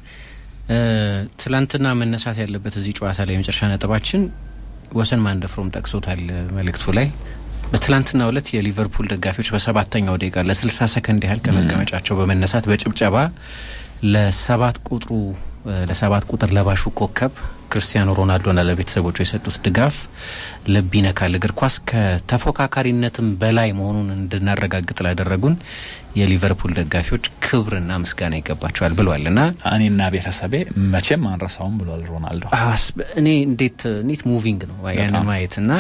ትላንትና መነሳት ያለበት እዚህ ጨዋታ ላይ የመጨረሻ ነጥባችን ወሰን ማንደፍሮም ጠቅሶታል መልእክቱ ላይ በትላንትናው ዕለት የሊቨርፑል ደጋፊዎች በሰባተኛው ደቂቃ ለስልሳ ሰከንድ ያህል ከመቀመጫቸው በመነሳት በጭብጨባ ለሰባት ቁጥሩ ለሰባት ቁጥር ለባሹ ኮከብ ክርስቲያኖ ሮናልዶና ለቤተሰቦቹ የሰጡት ድጋፍ ልብ ይነካል። እግር ኳስ ከተፎካካሪነትም በላይ መሆኑን እንድናረጋግጥ ላደረጉን የሊቨርፑል ደጋፊዎች ክብርና ምስጋና ይገባቸዋል ብሏል እና እኔና ቤተሰቤ መቼም አንረሳውም ብሏል ሮናልዶ። እኔ እንዴት እንዴት ሙቪንግ ነው ያንን ማየት እና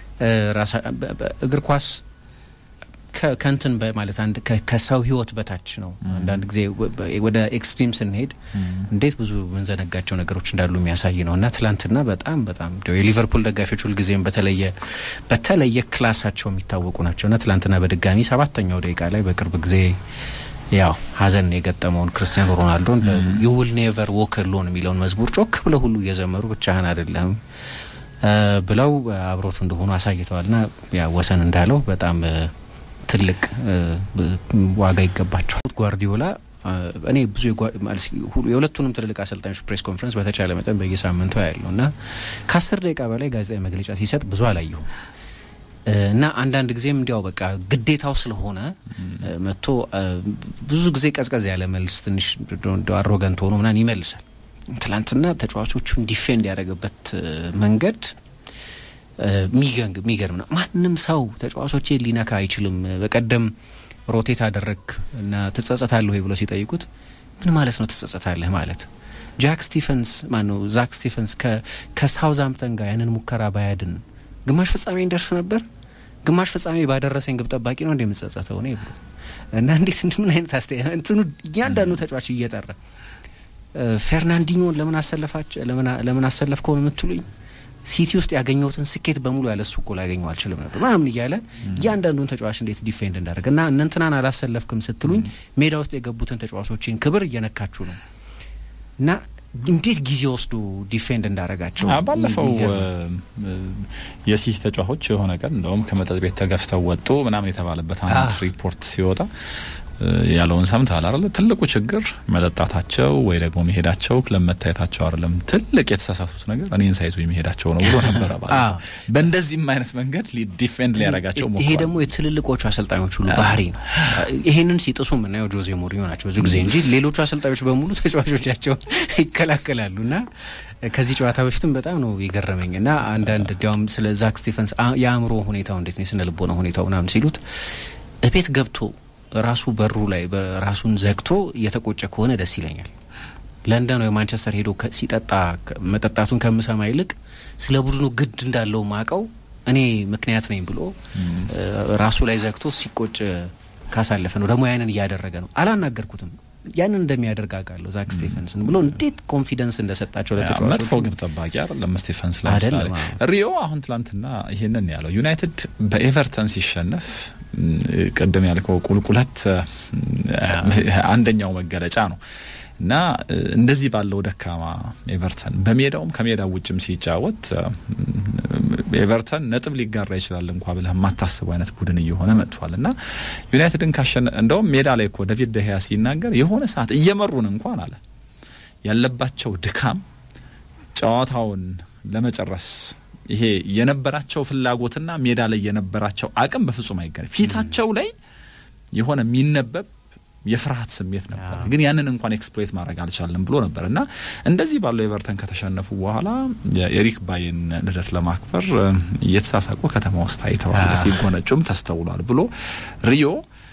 እግር ኳስ ከንትን ማለት አንድ ከሰው ሕይወት በታች ነው። አንዳንድ ጊዜ ወደ ኤክስትሪም ስንሄድ እንዴት ብዙ የምንዘነጋቸው ነገሮች እንዳሉ የሚያሳይ ነው እና ትላንትና በጣም በጣም የሊቨርፑል ደጋፊዎች ሁልጊዜም በተለየ በተለየ ክላሳቸው የሚታወቁ ናቸው እና ትላንትና በድጋሚ ሰባተኛው ደቂቃ ላይ በቅርብ ጊዜ ያው ሀዘን የገጠመውን ክርስቲያኖ ሮናልዶን ዩ ዊል ኔቨር ዎክ አሎን የሚለውን መዝሙር ጮክ ብለው ሁሉ እየዘመሩ ብቻህን አይደለም ብለው አብሮት እንደሆኑ አሳይተዋል ና ያ ወሰን እንዳለው በጣም ትልቅ ዋጋ ይገባቸዋል። ጓርዲዮላ እኔ ብዙ የሁለቱንም ትልልቅ አሰልጣኞች ፕሬስ ኮንፈረንስ በተቻለ መጠን በየሳምንቱ ያለው እና ከአስር ደቂቃ በላይ ጋዜጣዊ መግለጫ ሲሰጥ ብዙ አላየሁም እና አንዳንድ ጊዜም እንዲያው በቃ ግዴታው ስለሆነ መጥቶ ብዙ ጊዜ ቀዝቀዝ ያለ መልስ ትንሽ አሮገንት ሆኖ ምናምን ይመልሳል። ትላንትና ተጫዋቾቹን ዲፌንድ ያደረገበት መንገድ የሚገርም ነው። ማንም ሰው ተጫዋቾቼ ሊነካ አይችልም። በቀደም ሮቴት አደረግ እና ትጸጸታለህ ወይ ብሎ ሲጠይቁት ምን ማለት ነው ትጸጸታለህ ማለት? ጃክ ስቲፈንስ ማነው ዛክ ስቲፈንስ ከሳውዝሃምፕተን ጋር ያንን ሙከራ ባያድን ግማሽ ፍጻሜ እንደርስ ነበር። ግማሽ ፍጻሜ ባደረሰኝ ግብ ጠባቂ ነው እንደ የምጸጸተው እኔ ብሎ እና እንዴት ምን አይነት አስተያየት እንትኑ እያንዳንዱ ተጫዋች እየጠራ ፌርናንዲኞን ለምን አሰለፋቸው ለምን አሰለፍከው የምትሉኝ ሲቲ ውስጥ ያገኘሁትን ስኬት በሙሉ ያለ እሱ እኮ ላገኘው አልችልም ነበር ምናምን እያለ እያንዳንዱን ተጫዋች እንዴት ዲፌንድ እንዳደረገ እና እነንትናን አላሰለፍክም ስትሉኝ ሜዳ ውስጥ የገቡትን ተጫዋቾችን ክብር እየነካችሁ ነው እና እንዴት ጊዜ ወስዶ ዲፌንድ እንዳረጋቸው ባለፈው የሲቲ ተጫዋቾች የሆነ ቀን እንደውም ከመጠጥ ቤት ተገፍተው ወጡ ምናምን የተባለበት አንድ ሪፖርት ሲወጣ ያለውን ሰምተሃል አይደል? ትልቁ ችግር መጠጣታቸው ወይ ደግሞ መሄዳቸው ክለብ መታየታቸው አይደለም። ትልቅ የተሳሳቱት ነገር እኔን ሳይዙ መሄዳቸው ነው ብሎ ነበረ። በእንደዚህም አይነት መንገድ ዲፌንድ ሊያደርጋቸው ሞክሯል። ይሄ ደግሞ የትልልቆቹ አሰልጣኞች ሁሉ ባህሪ ነው። ይሄንን ሲጥሱ የምናየው ጆዜ ሞሪኞ ናቸው ብዙ ጊዜ እንጂ ሌሎቹ አሰልጣኞች በሙሉ ተጫዋቾቻቸውን ይከላከላሉ እና ከዚህ ጨዋታ በፊትም በጣም ነው የገረመኝ እና አንዳንድ እንዲያውም ስለ ዛክ ስቲፈንስ የአእምሮ ሁኔታው እንዴት ነው የስነ ልቦና ሁኔታው ምናምን ሲሉት እቤት ገብቶ ራሱ በሩ ላይ ራሱን ዘግቶ እየተቆጨ ከሆነ ደስ ይለኛል። ለንደን ወይ ማንቸስተር ሄዶ ሲጠጣ መጠጣቱን ከምሰማ ይልቅ ስለ ቡድኑ ግድ እንዳለው ማቀው እኔ ምክንያት ነኝ ብሎ ራሱ ላይ ዘግቶ ሲቆጭ ካሳለፈ ነው። ደግሞ ያንን እያደረገ ነው። አላናገርኩትም ያንን እንደሚያደርግ አውቃለሁ። ዛክ ስቴፈንስን ብሎ እንዴት ኮንፊደንስ እንደሰጣቸው ለተጫዋቾች መጥፎ ግብ ጠባቂ አይደለም ስቴፈንስ። ለምሳሌ ሪዮ አሁን ትላንትና ይሄንን ያለው ዩናይትድ በኤቨርተን ሲሸነፍ ቅድም ያልከው ቁልቁለት አንደኛው መገለጫ ነው እና እንደዚህ ባለው ደካማ ኤቨርተን በሜዳውም ከሜዳው ውጭም ሲጫወት ኤቨርተን ነጥብ ሊጋራ ይችላል እንኳ ብለህ የማታስበው አይነት ቡድን እየሆነ መጥቷል እና ዩናይትድን ካሸነ እንደውም ሜዳ ላይ እኮ ዴቪድ ደህያ ሲናገር የሆነ ሰዓት እየመሩን እንኳን አለ ያለባቸው ድካም ጨዋታውን ለመጨረስ ይሄ የነበራቸው ፍላጎትና ሜዳ ላይ የነበራቸው አቅም በፍጹም አይገናኝ። ፊታቸው ላይ የሆነ የሚነበብ የፍርሃት ስሜት ነበር፣ ግን ያንን እንኳን ኤክስፕሎይት ማድረግ አልቻለም ብሎ ነበር እና እንደዚህ ባለው ኤቨርተን ከተሸነፉ በኋላ የኤሪክ ባይን ልደት ለማክበር እየተሳሳቁ ከተማ ውስጥ ታይተዋል፣ ሲጎነጩም ተስተውሏል ብሎ ሪዮ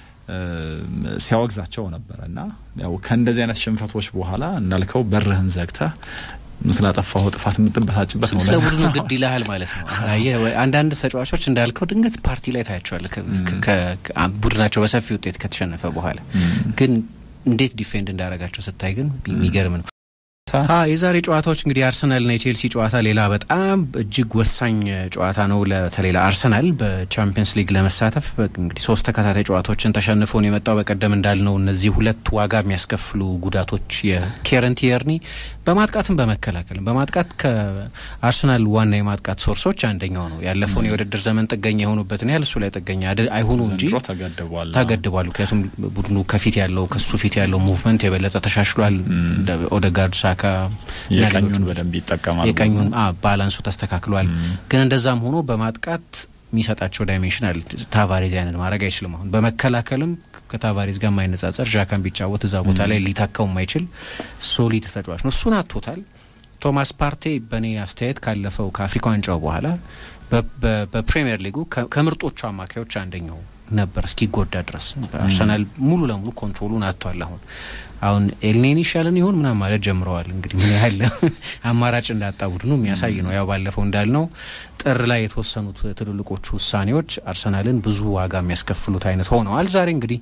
ሲያወግዛቸው ነበረ እና ያው ከእንደዚህ አይነት ሽንፈቶች በኋላ እንዳልከው በርህን ዘግተህ ስላጠፋው ጥፋት የምትበሳጭበት ነው። ስለ ቡድኑ ግድ ይልሃል ማለት ነው። አንዳንድ ተጫዋቾች እንዳልከው ድንገት ፓርቲ ላይ ታያቸዋል ቡድናቸው በሰፊ ውጤት ከተሸነፈ በኋላ ግን እንዴት ዲፌንድ እንዳረጋቸው ስታይ ግን የሚገርም ነው። የዛሬ ጨዋታዎች እንግዲህ የአርሰናልና የቼልሲ ጨዋታ ሌላ በጣም እጅግ ወሳኝ ጨዋታ ነው። በተለይ ለአርሰናል በቻምፒየንስ ሊግ ለመሳተፍ እንግዲህ ሶስት ተከታታይ ጨዋታዎችን ተሸንፎ ነው የመጣው። በቀደም እንዳልነው እነዚህ ሁለት ዋጋ የሚያስከፍሉ ጉዳቶች የኬረን ቲየርኒ በማጥቃትም በመከላከልም በማጥቃት ከአርሰናል ዋና የማጥቃት ሶርሶች አንደኛው ነው። ያለፈውን የውድድር ዘመን ጥገኛ የሆኑበትን ያህል እሱ ላይ ጥገኛ አይሆኑ እንጂ ተገድቧል። ምክንያቱም ቡድኑ ከፊት ያለው ከሱ ፊት ያለው ሙቭመንት የበለጠ ተሻሽሏል። ኦደጋርድ ሳካ የቀኙን በደንብ ይጠቀማል። የቀኙን ባላንሱ ተስተካክሏል። ግን እንደዛም ሆኖ በማጥቃት የሚሰጣቸው ዳይሜንሽን አለ። ታቫሬዝ ያንን ማድረግ አይችልም። አሁን በመከላከልም ከታቫሬዝ ጋር የማይነጻጸር ዣካን ቢጫወት እዛ ቦታ ላይ ሊታካው የማይችል ሶሊድ ተጫዋች ነው። እሱን አቶታል። ቶማስ ፓርቴ በእኔ አስተያየት ካለፈው ከአፍሪካ ዋንጫው በኋላ በፕሪሚየር ሊጉ ከምርጦቹ አማካዮች አንደኛው ነበር እስኪጎዳ ድረስ። አርሰናል ሙሉ ለሙሉ ኮንትሮሉን አጥቷል። አሁን አሁን ኤልኔኒ ይሻለን ይሆን ምናምን ማለት ጀምረዋል። እንግዲህ ምን ያህል አማራጭ እንዳጣ ቡድኑ የሚያሳይ ነው። ያው ባለፈው እንዳልነው ጥር ላይ የተወሰኑት ትልልቆቹ ውሳኔዎች አርሰናልን ብዙ ዋጋ የሚያስከፍሉት አይነት ሆነዋል። ዛሬ እንግዲህ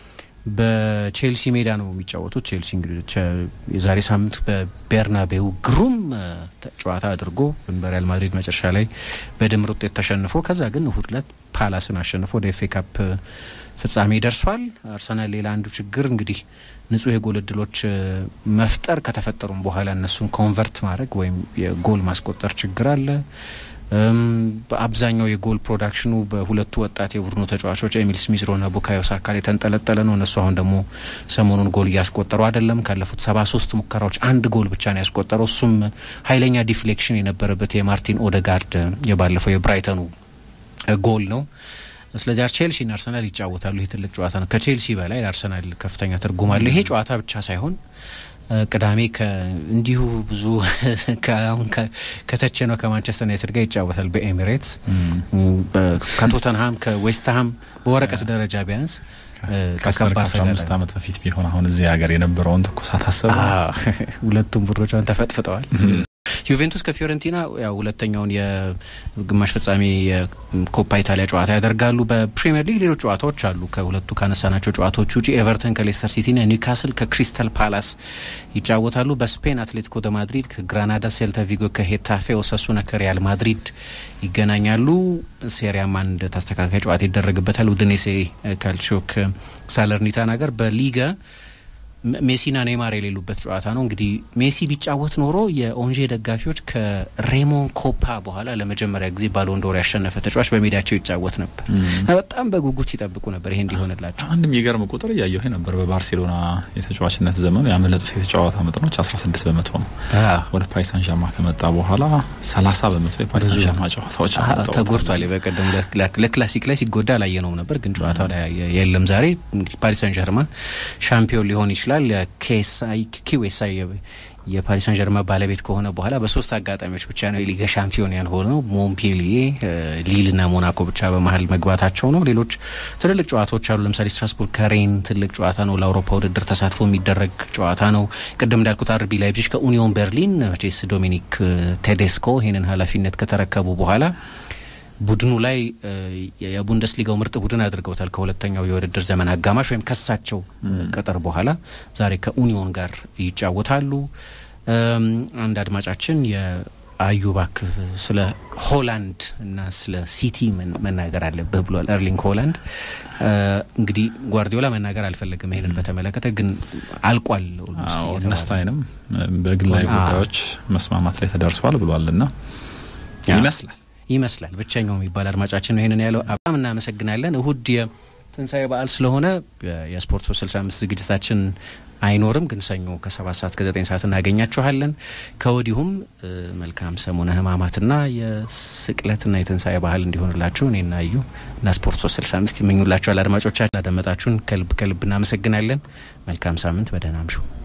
በቼልሲ ሜዳ ነው የሚጫወቱት። ቼልሲ እንግዲህ የዛሬ ሳምንት በቤርናቤው ግሩም ጨዋታ አድርጎ በሪያል ማድሪድ መጨረሻ ላይ በድምር ውጤት ተሸንፎ ከዛ ግን እሁድ ዕለት ፓላስን አሸንፎ ወደ ኤፍ ኤ ካፕ ፍጻሜ ደርሷል። አርሰናል ሌላ አንዱ ችግር እንግዲህ ንጹህ የጎል እድሎች መፍጠር ከተፈጠሩም በኋላ እነሱን ኮንቨርት ማድረግ ወይም የጎል ማስቆጠር ችግር አለ። በአብዛኛው የጎል ፕሮዳክሽኑ በሁለቱ ወጣት የቡድኑ ተጫዋቾች ኤሚል ስሚዝ ሮና ቡካዮ ሳካ ላይ የተንጠለጠለ ነው። እነሱ አሁን ደግሞ ሰሞኑን ጎል እያስቆጠሩ አይደለም። ካለፉት ሰባ ሶስት ሙከራዎች አንድ ጎል ብቻ ነው ያስቆጠረው። እሱም ኃይለኛ ዲፍሌክሽን የነበረበት የማርቲን ኦደጋርድ የባለፈው የብራይተኑ ጎል ነው። ስለዚህ ቼልሲና አርሰናል ይጫወታሉ። ይህ ትልቅ ጨዋታ ነው። ከቼልሲ በላይ ለአርሰናል ከፍተኛ ትርጉም አለው። ይሄ ጨዋታ ብቻ ሳይሆን ቅዳሜ እንዲሁ ብዙ አሁን ከተቸ ነው ከማንቸስተር ዩናይትድ ጋር ይጫወታል በኤሚሬትስ ከቶተንሃም ከዌስትሃም በወረቀት ደረጃ ቢያንስ ከከባድ አምስት ዓመት በፊት ቢሆን አሁን እዚህ ሀገር የነበረውን ትኩሳት አሰብ ሁለቱም ቡድኖች አሁን ተፈጥፍጠዋል። ዩቬንቱስ ከፊዮረንቲና ያው ሁለተኛውን የግማሽ ፍጻሜ የኮፓ ኢታሊያ ጨዋታ ያደርጋሉ። በፕሪሚየር ሊግ ሌሎች ጨዋታዎች አሉ። ከሁለቱ ካነሳናቸው ጨዋታዎች ውጪ ኤቨርተን ከሌስተር ሲቲና ኒውካስል ከክሪስታል ፓላስ ይጫወታሉ። በስፔን አትሌቲኮ ደ ማድሪድ ከግራናዳ፣ ሴልታ ቪጎ ከሄታፌ፣ ኦሳሱና ከሪያል ማድሪድ ይገናኛሉ። ሴሪያም አንድ ተስተካካይ ጨዋታ ይደረግበታል። ኡዲኔሴ ካልቺዮ ከሳለርኒታና ጋር በሊጋ ሜሲና ኔይማር የሌሉበት ጨዋታ ነው። እንግዲህ ሜሲ ቢጫወት ኖሮ የኦንዤ ደጋፊዎች ከሬሞን ኮፓ በኋላ ለመጀመሪያ ጊዜ ባሎንዶር ያሸነፈ ተጫዋች በሜዳቸው ይጫወት ነበር እና በጣም በጉጉት ሲጠብቁ ነበር ይሄ እንዲሆንላቸው። አንድ የሚገርም ቁጥር እያየሁ ነበር። በባርሴሎና የተጫዋችነት ዘመኑ ያመለጡት የተጫዋታ መጠኖች 16 በመቶ ነው። ወደ ፓሪስ ሳን ዠርማ ከመጣ በኋላ 30 በመቶ የፓሪስ ሳን ዠርማ ጨዋታዎች ተጎድቷል። በቀደም ለክላሲክ ላይ ሲጎዳ አላየነውም ነበር፣ ግን ጨዋታው ላይ የለም። ዛሬ እንግዲህ ፓሪስ ሳን ዠርማ ሻምፒዮን ሊሆን ይችላል ይችላል ኬሳይ ኪዌሳይ የፓሪስ ሳን ጀርማ ባለቤት ከሆነ በኋላ በሶስት አጋጣሚዎች ብቻ ነው የሊጋ ሻምፒዮን ያልሆነው። ሞምፔሊዬ፣ ሊልና ሞናኮ ብቻ በመሀል መግባታቸው ነው። ሌሎች ትልልቅ ጨዋታዎች አሉ። ለምሳሌ ስትራስቡርግ ከሬን ትልቅ ጨዋታ ነው። ለአውሮፓ ውድድር ተሳትፎ የሚደረግ ጨዋታ ነው። ቅድም እንዳልኩት አርቢ ላይፕዚግ ከኡኒዮን ቤርሊን መቼስ ዶሚኒክ ቴዴስኮ ይህንን ኃላፊነት ከተረከቡ በኋላ ቡድኑ ላይ የቡንደስሊጋው ምርጥ ቡድን አድርገውታል። ከሁለተኛው የውድድር ዘመን አጋማሽ ወይም ከሳቸው ቅጥር በኋላ ዛሬ ከኡኒዮን ጋር ይጫወታሉ። አንድ አድማጫችን የአዩባክ ስለ ሆላንድ እና ስለ ሲቲ መናገር አለብህ ብሏል። ኤርሊንግ ሆላንድ እንግዲህ ጓርዲዮላ መናገር አልፈለግም ይሄንን በተመለከተ ግን አልቋል። ነስታይንም በግላዊ ጉዳዮች መስማማት ላይ ተደርሷል ብሏል እና ይመስላል ይመስላል ብቸኛው የሚባል አድማጫችን ነው ይህንን ያለው። በጣም እናመሰግናለን። እሁድ የትንሣኤ በዓል ስለሆነ የስፖርት ሶስት ስልሳ አምስት ዝግጅታችን አይኖርም፣ ግን ሰኞ ከሰባት ሰዓት ከዘጠኝ ሰዓት እናገኛችኋለን። ከወዲሁም መልካም ሰሙነ ሕማማትና የስቅለትና የትንሣኤ ባህል እንዲሆንላችሁ እኔና እዩ እና ስፖርት ሶስት ስልሳ አምስት ይመኙላችኋል። አድማጮቻችን ላደመጣችሁን ከልብ ከልብ እናመሰግናለን። መልካም ሳምንት፣ በደህና አምሹ።